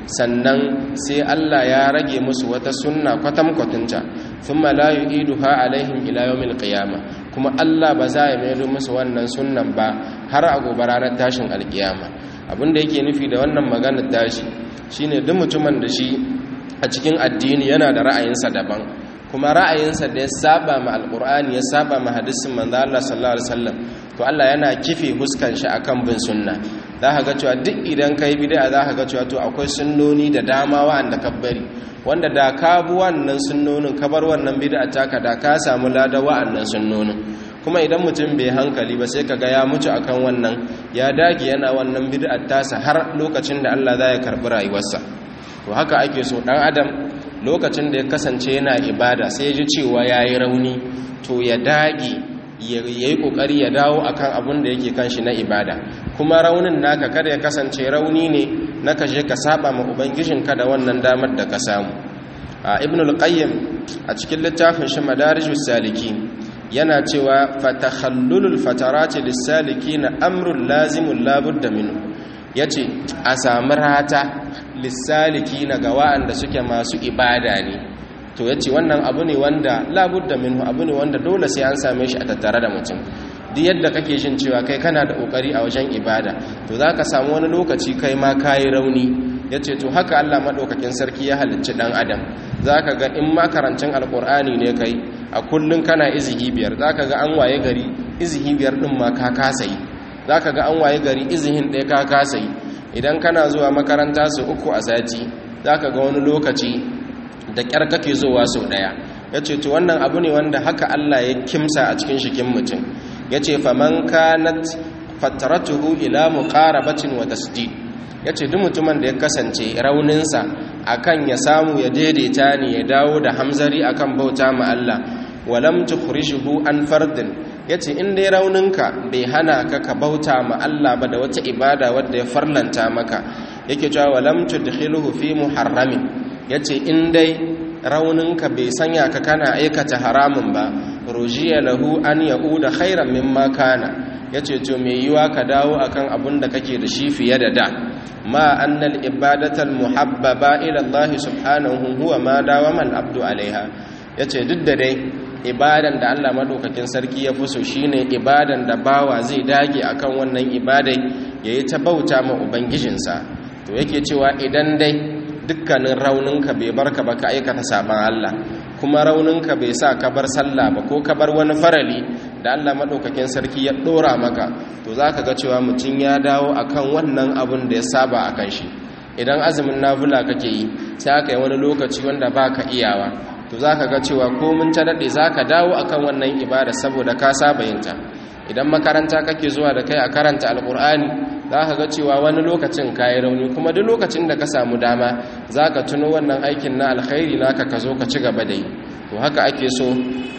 sannan sai Allah ya rage musu wata sunna kwatamkwatinta thumma la yu'iduha alaihim ila yawmil qiyama kuma Allah ba za ya mayar musu wannan sunnan ba har a gobe ranar tashin alkiyama abinda yake nufi da wannan maganar tashi shine duk mutumin da shi a cikin addini yana da ra'ayinsa daban kuma ra'ayinsa da ya saba ma alqur'ani ya saba ma hadisin manzo Allah sallallahu alaihi wasallam to Allah yana kife huskan shi akan bin sunna za ka ga cewa duk idan kai bid'a za ka ga cewa to akwai sunnoni da dama wa'anda ka bari wanda da ka bi wannan sunnonin ka bar wannan bid'a taka da ka samu lada wa'annan sunnonin kuma idan mutum bai hankali ba sai kaga ya mutu akan wannan ya dage yana wannan bid'ar tasa har lokacin da Allah za ya karbi rayuwarsa to haka ake so dan adam lokacin da ya kasance yana ibada sai ya ji cewa yayi rauni to ya dage ya yi kokari ya dawo akan abin da yake kan shi na ibada kuma raunin naka kada ya kasance rauni ne na kashe ka saba ma ubangijinka da wannan damar da ka samu a ibn al-qayyim a cikin littafin shi madarijus salikin yana cewa fatakhallulul fatarati lis-salikin amrun lazimun labudda minhu yace a samu rata lis-salikin ga wa'anda suke masu ibada ne to ya ce wannan abu ne wanda labudda minhu abu ne wanda dole sai an same shi a tattare da mutum duk yadda kake jin cewa kai kana da kokari a wajen ibada to za ka samu wani lokaci kai ma kayi rauni ya ce to haka allah maɗaukakin sarki ya halicci ɗan adam za ka ga in makarancin alƙur'ani ne kai a kullum kana izihi biyar za ka ga an waye gari izihi biyar ɗin ma ka kasa yi za ka ga an waye gari izihin ɗaya ka kasa yi idan kana zuwa makaranta su uku a sati za ka ga wani lokaci da ƙyar kake zuwa sau ɗaya ya ce to wannan abu ne wanda haka Allah ya kimsa a cikin shikin mutum ya ce faman kanat fataratuhu ila muqarabatin wa tasdid ya ce duk mutumin da ya kasance rauninsa akan ya samu ya daidaita ne ya dawo da hamzari akan bauta ma Allah walam tukhrijuhu an fardin yace in dai rauninka bai hana ka ka bauta ma Allah ba da wata ibada wadda ya farlanta maka yake cewa walam tudkhiluhu fi muharramin ya ce in dai rauninka bai sanya ka kana aikata haramun ba rujiya lahu an ya'uda khairan mimma kana ya ce to mai yiwa ka dawo akan abun da kake da shi fiye da da ma annal ibadatal muhabbaba ila Allah subhanahu huwa ma dawama al-abdu alaiha yace duk da dai ibadan da Allah madaukakin sarki ya fuso shine ibadan da bawa zai dage akan wannan ibadai yayi ta bauta ma ubangijinsa to yake cewa idan dai dukkanin rauninka bai barka ba ka aikata saban Allah kuma rauninka bai sa ka bar sallah ba ko ka bar wani farali da Allah madaukakin sarki ya dora maka to zaka ga cewa mutum ya dawo akan wannan abun da ya saba akan shi idan azumin nafila kake yi sai aka yi wani lokaci wanda baka iyawa to zaka ga cewa ko mun ta dade zaka dawo akan wannan ibada saboda ka saba yin ta idan makaranta kake zuwa da kai a karanta alkur'ani za ka ga cewa wani lokacin ka yi rauni kuma duk lokacin da ka samu dama za ka tuno wannan aikin na alkhairi naka ka zo ka ci gaba da yi to haka ake so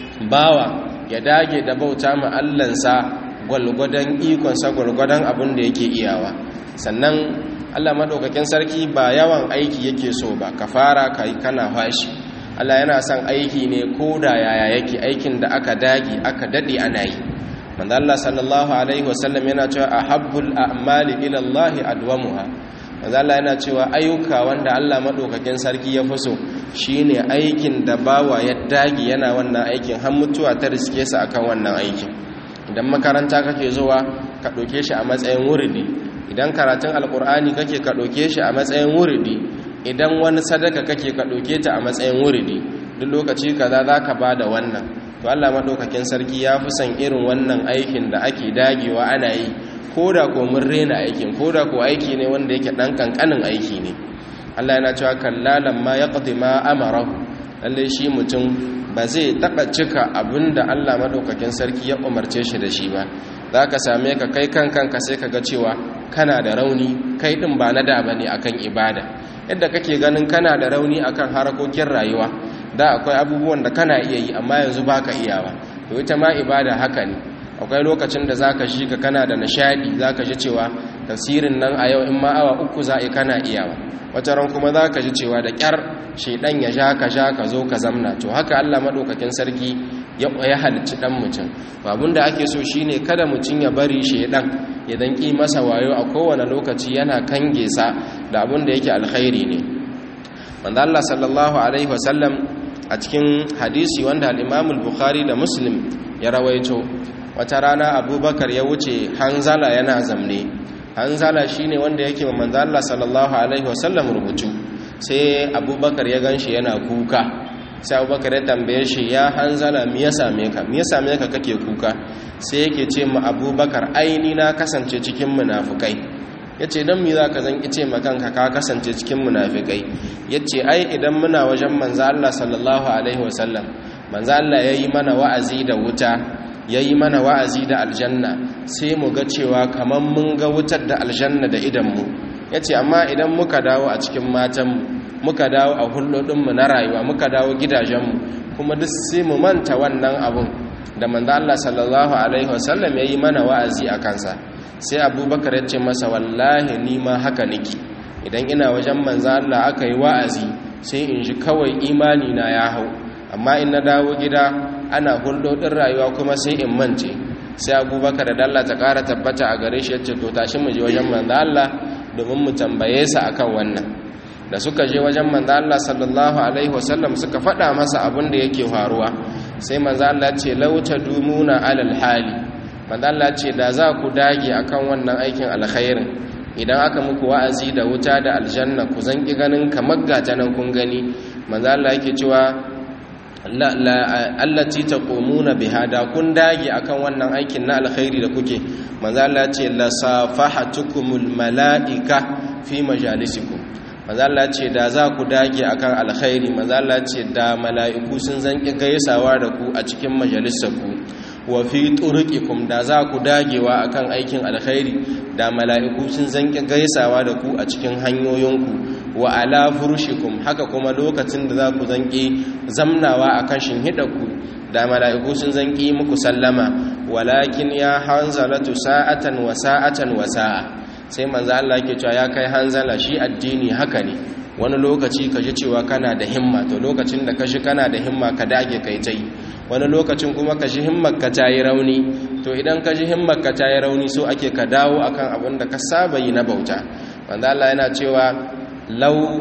bawa ya dage da bauta ma allansa gwalgwadon ikonsa gwalgwadon abin da yake iyawa sannan allah maɗaukakin sarki ba yawan aiki yake so ba ka fara ka yi kana fashi allah yana son aiki ne ko da yaya yake aikin da aka dage aka daɗe ana yi manzo Allah sallallahu alaihi wasallam yana cewa ahabbul a'mali ila Allah adwamuha manzo Allah yana cewa ayyuka wanda Allah madaukakin sarki ya fuso shine aikin da bawa ya dage yana wannan aikin har mutuwa ta riske sa akan wannan aikin idan makaranta kake zuwa ka doke shi a matsayin wuridi idan karatun alkur'ani kake ka doke shi a matsayin wuridi idan wani sadaka kake ka doke ta a matsayin wuridi duk lokaci kaza zaka bada wannan to Allah madaukakin sarki ya fi son irin wannan aikin da ake dagewa ana yi koda ko mun rena aikin koda ko aiki ne wanda yake dan kankanin aiki ne Allah yana cewa kallalan ma yaqdi ma amarahu lalle shi mutum ba zai taba cika abinda Allah madaukakin sarki ya umarce shi da shi ba zaka same ka kai kanka sai ka ga cewa kana da rauni kai din ba na da bane akan ibada yadda kake ganin kana da rauni akan harakokin rayuwa da akwai abubuwan da kana iya yi amma yanzu baka iyawa to ita ma ibada haka ne akwai lokacin da zaka shi ka kana da nishadi zaka ji cewa tafsirin nan a yau in ma awa uku za a kana iyawa wata ran kuma zaka ji cewa da kyar shedan ya ja ka ja ka zo ka zamna to haka Allah madaukakin sarki ya ya halicci dan mutum babun da ake so shine kada mutum ya bari shedan ya dan ki masa wayo a kowane lokaci yana kange sa da abun da yake alkhairi ne manzo Allah sallallahu alaihi wasallam a cikin hadisi wanda al'imamul bukhari da muslim ya rawaito wata rana abubakar ya wuce hanzala yana zamne hanzala shine wanda yake wa manzo Allah sallallahu alaihi wasallam rubutu sai abubakar ya ganshi yana kuka sai abubakar ya tambaye shi ya hanzala me ya same ka me ya same ka kake kuka sai yake ce ma abubakar aini na kasance cikin munafukai ya ce don mi za ka zan ce makanka ka kasance cikin munafikai ya ce ai idan muna wajen manza Allah sallallahu Alaihi wasallam manza Allah ya yi mana wa'azi da wuta ya yi mana wa'azi da aljanna sai mu ga cewa kamar mun ga wutar da aljanna da idanmu ya ce amma idan muka dawo a cikin matanmu muka dawo a hulɗoɗinmu na rayuwa muka dawo gidajenmu kuma duk sai mu manta wannan abun da manzo Allah sallallahu alaihi wasallam yayi mana wa'azi a kansa sai abubakar ya ce masa wallahi ni ma haka niki idan ina wajen manzo Allah aka yi wa'azi sai in ji kawai imani na ya hau amma in na dawo gida ana hulɗoɗin rayuwa kuma sai in mance sai abubakar da dalla ta ƙara tabbata a gare shi yace to tashi mu je wajen manzo Allah domin mu tambaye sa akan wannan da suka je wajen manzo Allah sallallahu alaihi wasallam suka faɗa masa abin da yake faruwa sai manzo Allah ce lauta dumuna alal hali manzo Allah ce da za ku dage akan wannan aikin alkhairin idan aka muku wa'azi da wuta da aljanna ku zan ki ganin kamar gata nan kun gani manzo Allah yake cewa allati taqumuna biha da kun dage akan wannan aikin na alkhairi da kuke manzo Allah ce la safahatukumul malaika fi majalisikum manzo Allah ce da za ku dage akan alkhairi manzo Allah ce da mala'iku sun zanki gaisawa da ku a cikin majalisarku wa fi turqikum da za ku dagewa akan aikin alkhairi da mala'iku sun zanki gaisawa da ku a cikin hanyoyinku wa ala furushikum haka kuma lokacin da za ku zanki zamnawa akan shinhidarku da mala'iku sun zanki muku sallama walakin ya hanzalatu sa'atan wa sa'atan wa sa'a sai manzo Allah yake cewa ya kai hanzala shi addini haka ne wani lokaci ka ji cewa kana da himma to lokacin da ka shi kana da himma ka dage kai tai wani lokacin kuma ka ji himmar ka ta yi rauni to idan ka ji himmar ka ta yi rauni so ake ka dawo akan abin da ka saba yi na bauta manzo Allah yana cewa lau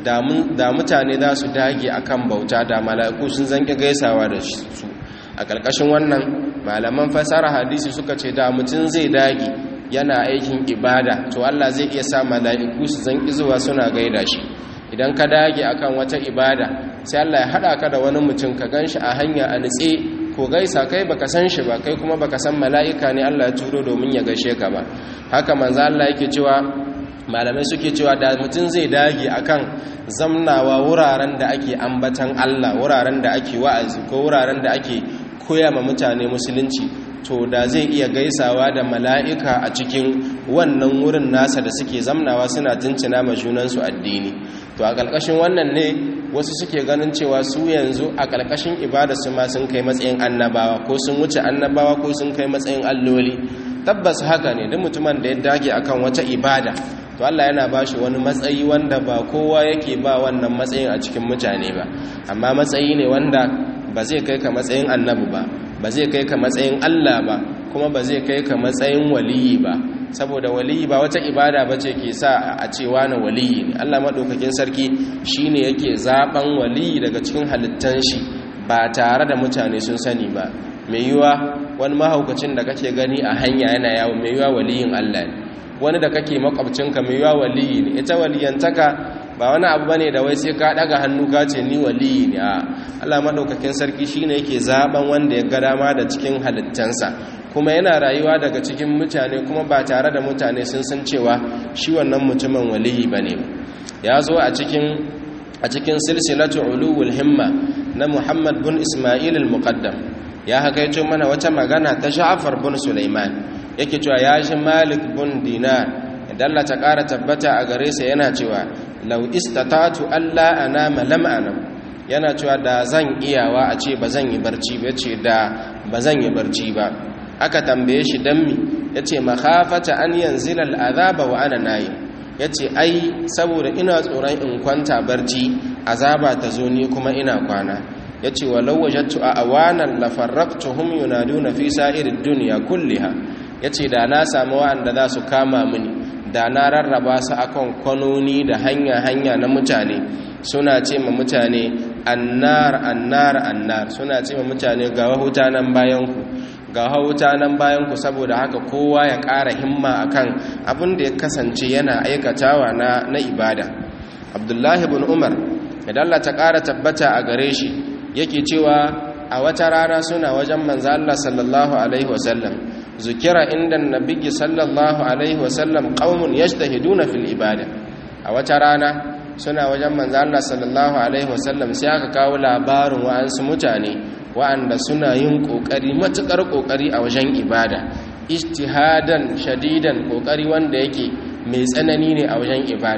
da mutane za su dage akan bauta da mala'iku sun zanki gaisawa da su a ƙarƙashin wannan malaman fasara hadisi suka ce da mutum zai dage yana aikin ibada to Allah zai iya sa mala'iku su zanki zuwa suna gaida shi idan ka dage akan wata ibada sai Allah ya hada ka da wani mutum ka ganshi a hanya a nitse ko gaisa kai baka san shi ba kai kuma baka san mala'ika ne Allah ya turo domin ya gaishe ka ba haka manzo Allah yake cewa malamai suke cewa da mutum zai dage akan zamnawa wuraren da ake ambatan Allah wuraren da ake wa'azi ko wuraren da ake koya ma mutane musulunci to da zai iya gaisawa da mala'ika a cikin wannan wurin nasa da suke zamnawa suna tuncina ma junansu addini to a ƙarƙashin wannan ne wasu suke ganin cewa su yanzu a ƙarƙashin ibadarsu ma sun kai matsayin annabawa ko sun wuce annabawa ko sun kai matsayin alloli tabbas haka ne duk mutumin da ya dage akan wata ibada to Allah yana ba shi wani matsayi wanda ba kowa yake ba wannan matsayin a cikin mutane ba amma matsayi ne wanda ba zai kai ka matsayin annabi ba ba zai kai ka matsayin Allah ba kuma ba zai kai ka matsayin waliyi ba saboda waliyi ba wata ibada ba ce ke sa a cewa na waliyi ne Allah maɗaukakin sarki shi ne yake zaɓen waliyi daga cikin halittan shi ba tare da mutane sun sani ba mai yiwa wani mahaukacin da kake gani a hanya yana yawo mai yiwa waliyin Allah ne wani da kake makwabcinka mai yiwa waliyi ne ita waliyantaka ba wani abu bane da wai sai ka daga hannu ka ce ni waliyi ne a Allah madaukakin sarki shine yake zaben wanda ya ga dama da cikin halittansa kuma yana rayuwa daga cikin mutane kuma ba tare da mutane sun san cewa shi wannan mutumin waliyi bane ya zo a cikin a cikin silsilatu ulul himma na Muhammad bin Isma'il al-Muqaddam ya hakaito mana wata magana ta Ja'far bin Sulaiman yake cewa ya shi Malik bin Dinar dalla ta ƙara tabbata a gare sa yana cewa lau istatatu alla anama lam anam yana cewa da zan iyawa a ce ba zan yi barci ba ce da ba zan yi barci ba aka tambaye shi dan mi yace makhafata an yanzila al'azaba wa ana nayi yace ai saboda ina tsoron in kwanta barci azaba ta zo ni kuma ina kwana yace walau wajadtu a awanan la farraqtuhum yunaduna fi sa'irid dunya kulliha yace da na samu wa'anda za su kama mini da na rarraba su akan kwanoni da hanya-hanya na mutane suna ce ma mutane annar annar annar suna ce ma mutane ga wahuta nan bayanku ga wahuta nan bayanku saboda haka kowa ya ƙara himma akan abin da ya kasance yana aikatawa na, na ibada abdullahi bin umar idan Allah ta ƙara tabbata a gare shi yake cewa a wata rana suna wajen manzo Allah sallallahu alaihi wasallam zukira inda nabiyyi sallallahu alaihi wasallam qaumun yajtahiduna fil ibada a wata rana suna wajen manzo Allah sallallahu alaihi wasallam sai aka kawo labarin wa'ansu mutane wa'anda suna yin kokari matukar kokari a wajen ibada ijtihadan shadidan kokari wanda yake mai tsanani ne a wajen ibada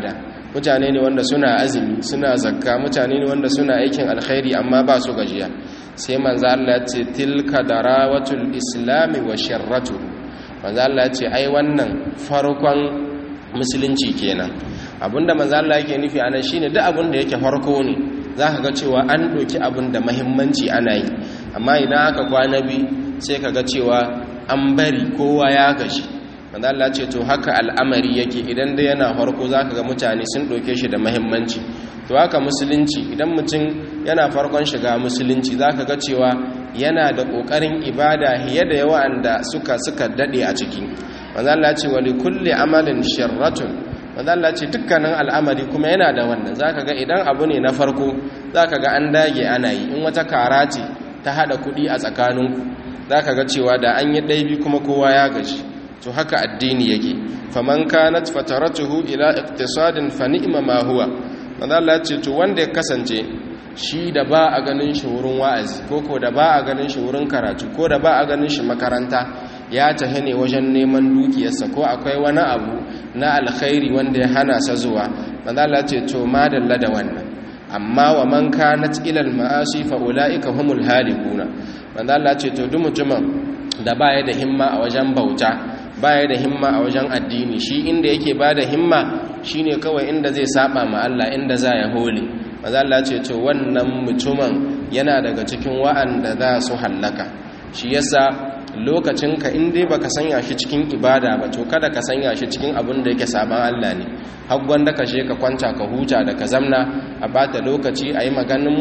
mutane ne wanda suna azumi suna zakka mutane ne wanda suna aikin alkhairi amma ba su gajiya sai manzo Allah ya ce tilka darawatul islami wa sharratu manzo Allah ya ce ai wannan farkon musulunci kenan abinda manzo Allah yake nufi anan shine duk abin da yake farko ne zaka ga cewa an doki abin da muhimmanci ana yi amma idan aka kwana bi sai kaga cewa an bari kowa ya gashi manzo Allah ce to haka al'amari yake idan dai yana farko zaka ga mutane sun doke shi da muhimmanci to haka musulunci idan mutum yana farkon shiga musulunci zaka ga cewa yana da kokarin ibada hiye da yawa da suka suka dade a ciki manzo Allah ce wa likulli amalin sharratun manzo Allah ce dukkanin al'amari kuma yana da wannan zaka ga idan abu ne na farko zaka ga an dage ana yi in wata kara ce ta hada kudi a tsakaninku zaka ga cewa da an yi ɗaibi kuma kowa ya gaji to haka addini yake faman kanat fataratuhu ila iqtisadin fa ni'ma ma huwa manzo Allah ya ce to wanda ya kasance shi da ba a ganin shi wurin wa'azi ko ko da ba a ganin shi wurin karatu ko da ba a ganin shi makaranta ya tahi ne wajen neman dukiyarsa ko akwai wani abu na alkhairi wanda ya hana sa zuwa manzo Allah ya ce to madalla da wannan amma wa man kanat ila al-ma'asi fa ulaika humul halikuna manzo Allah ya ce to duk mutumin da baya da himma a wajen bauta baya da himma a wajen addini shi inda yake bada himma shine kawai inda zai saba ma Allah inda za ya hole maza Allah ce to wannan mutumin yana daga cikin wa'anda za su hallaka shi yasa lokacin ka in dai baka sanya shi cikin ibada ba to kada ka sanya shi cikin abin da yake saban Allah ne har gwanda ka je ka kwanta ka huta da ka zamna a bata lokaci a yi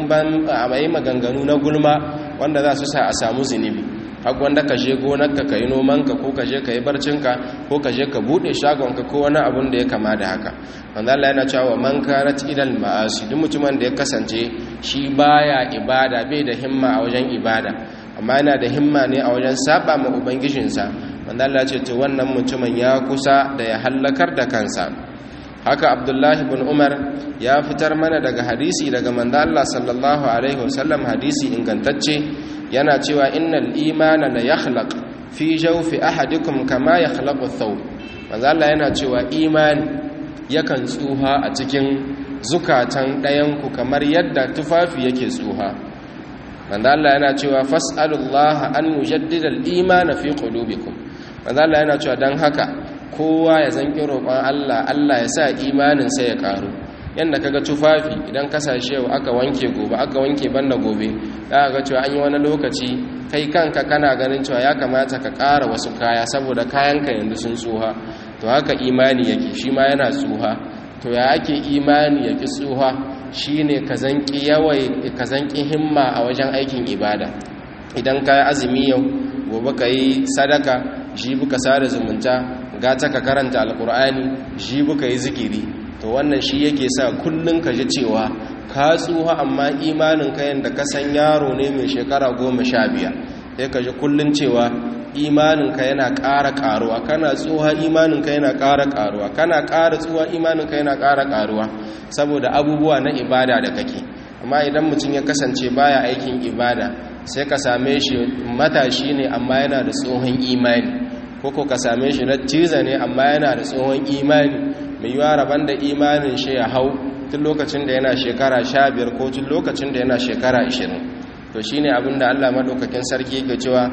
maganganu na gulma wanda za su sa a samu zunubi har wanda ka je gonarka ka yi nomanka ko ka je ka yi barcinka ko ka je ka buɗe shagonka ko wani abun da ya kama da haka wanda Allah yana cewa man karat ilal ma'asi duk mutumin da ya kasance shi baya ibada bai da himma a wajen ibada amma yana da himma ne a wajen saba ma ubangijinsa wanda Allah ce to wannan mutumin ya kusa da ya hallakar da kansa haka abdullahi bin umar ya fitar mana daga hadisi daga manzo Allah sallallahu alaihi wasallam hadisi ingantacce yana cewa innal imana la yakhlaq fi jawfi ahadikum kama yakhlaqu ath-thawb manzo Allah yana cewa imani yakan tsuha a cikin zukatan ɗayanku kamar yadda tufafi yake tsuha manzo Allah yana cewa fas'alullaha an yujaddida al-imana fi qulubikum manzo Allah yana cewa dan haka kowa ya zanki roƙon Allah Allah ya sa imanin sa ya karu yanda kaga tufafi idan kasashe yau aka wanke gobe aka wanke banda gobe za ga cewa an yi wani lokaci kai kanka kana ganin cewa ya kamata ka ƙara wasu kaya saboda kayanka yanzu sun tsuha to haka imani yake shi ma yana tsuha to ya ake imani yake tsuha shine ka zanki yawai ka zanki himma a wajen aikin ibada idan ka yi azumi yau gobe ka yi sadaka jibi ka sada zumunta gata ka karanta alkur'ani jibi ka yi zikiri to wannan shi yake sa kullum ka ji cewa ka tsuha amma imanin ka yadda ka san yaro ne mai shekara goma sha biyar sai ka ji kullum cewa imaninka yana ƙara ƙaruwa kana tsuha imaninka yana ƙara ƙaruwa kana ƙara tsuha imaninka yana ƙara ƙaruwa saboda abubuwa na ibada da kake amma idan mutum ya kasance baya aikin ibada sai ka same shi matashi ne amma yana da tsohon imani koko ka same shi na ciza ne amma yana da tsohon imani mai yiwa rabon da imanin shi ya hau tun lokacin da yana shekara sha biyar ko tun lokacin da yana shekara ashirin to shi ne abinda Allah maɗaukakin sarki yake cewa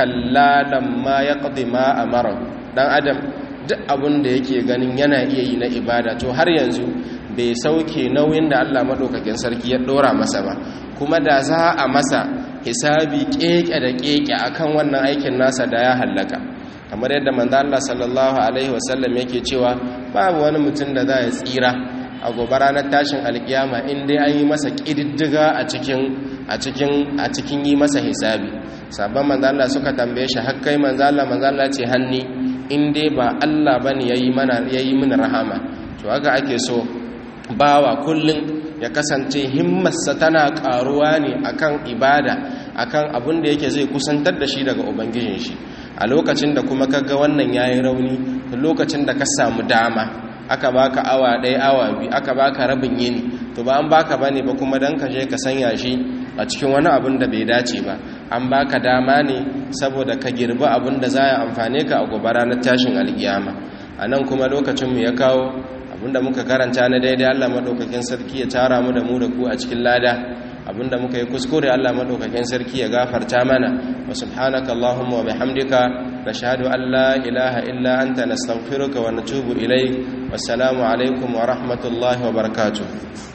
kallalan ma ya ƙadi ma a mara ɗan adam duk abin da yake ganin yana iya yi na ibada to har yanzu bai sauke nauyin da Allah maɗaukakin sarki ya ɗora masa ba kuma da za a masa hisabi ƙeƙe da ƙeƙe akan wannan aikin nasa da ya hallaka kamar yadda manzo Allah sallallahu alaihi wasallam yake cewa babu wani mutum da za ya tsira a gobe ranar tashin alkiyama in dai an yi masa ƙididdiga a cikin a cikin a cikin yi masa hisabi sabon manzala suka tambaye shi hakkai manzala manzala ce hanni in dai ba Allah bane yayi mana yayi mana rahama to haka ake so bawa kullun ya kasance himmarsa tana karuwa ne akan ibada akan abin da yake zai kusantar da shi daga ubangijin shi a lokacin da kuma kaga wannan yayi rauni lokacin da ka samu dama aka baka awa ɗaya awa biyu aka baka rabin yini to ba an baka bane ba kuma dan ka je ka sanya shi a cikin wani abin da bai dace ba an baka dama ne saboda ka girbi abin da za ya amfane ka a gobe ranar tashin alkiyama a nan kuma lokacinmu ya kawo abinda muka karanta na daidai Allah madaukakin sarki ya tara mu da mu da ku a cikin lada abinda muka yi kuskure Allah madaukakin sarki ya gafarta mana wa subhanaka allahumma wa bihamdika nashhadu an la ilaha illa anta nastaghfiruka wa natubu ilayk wassalamu alaikum wa rahmatullahi wa barakatuh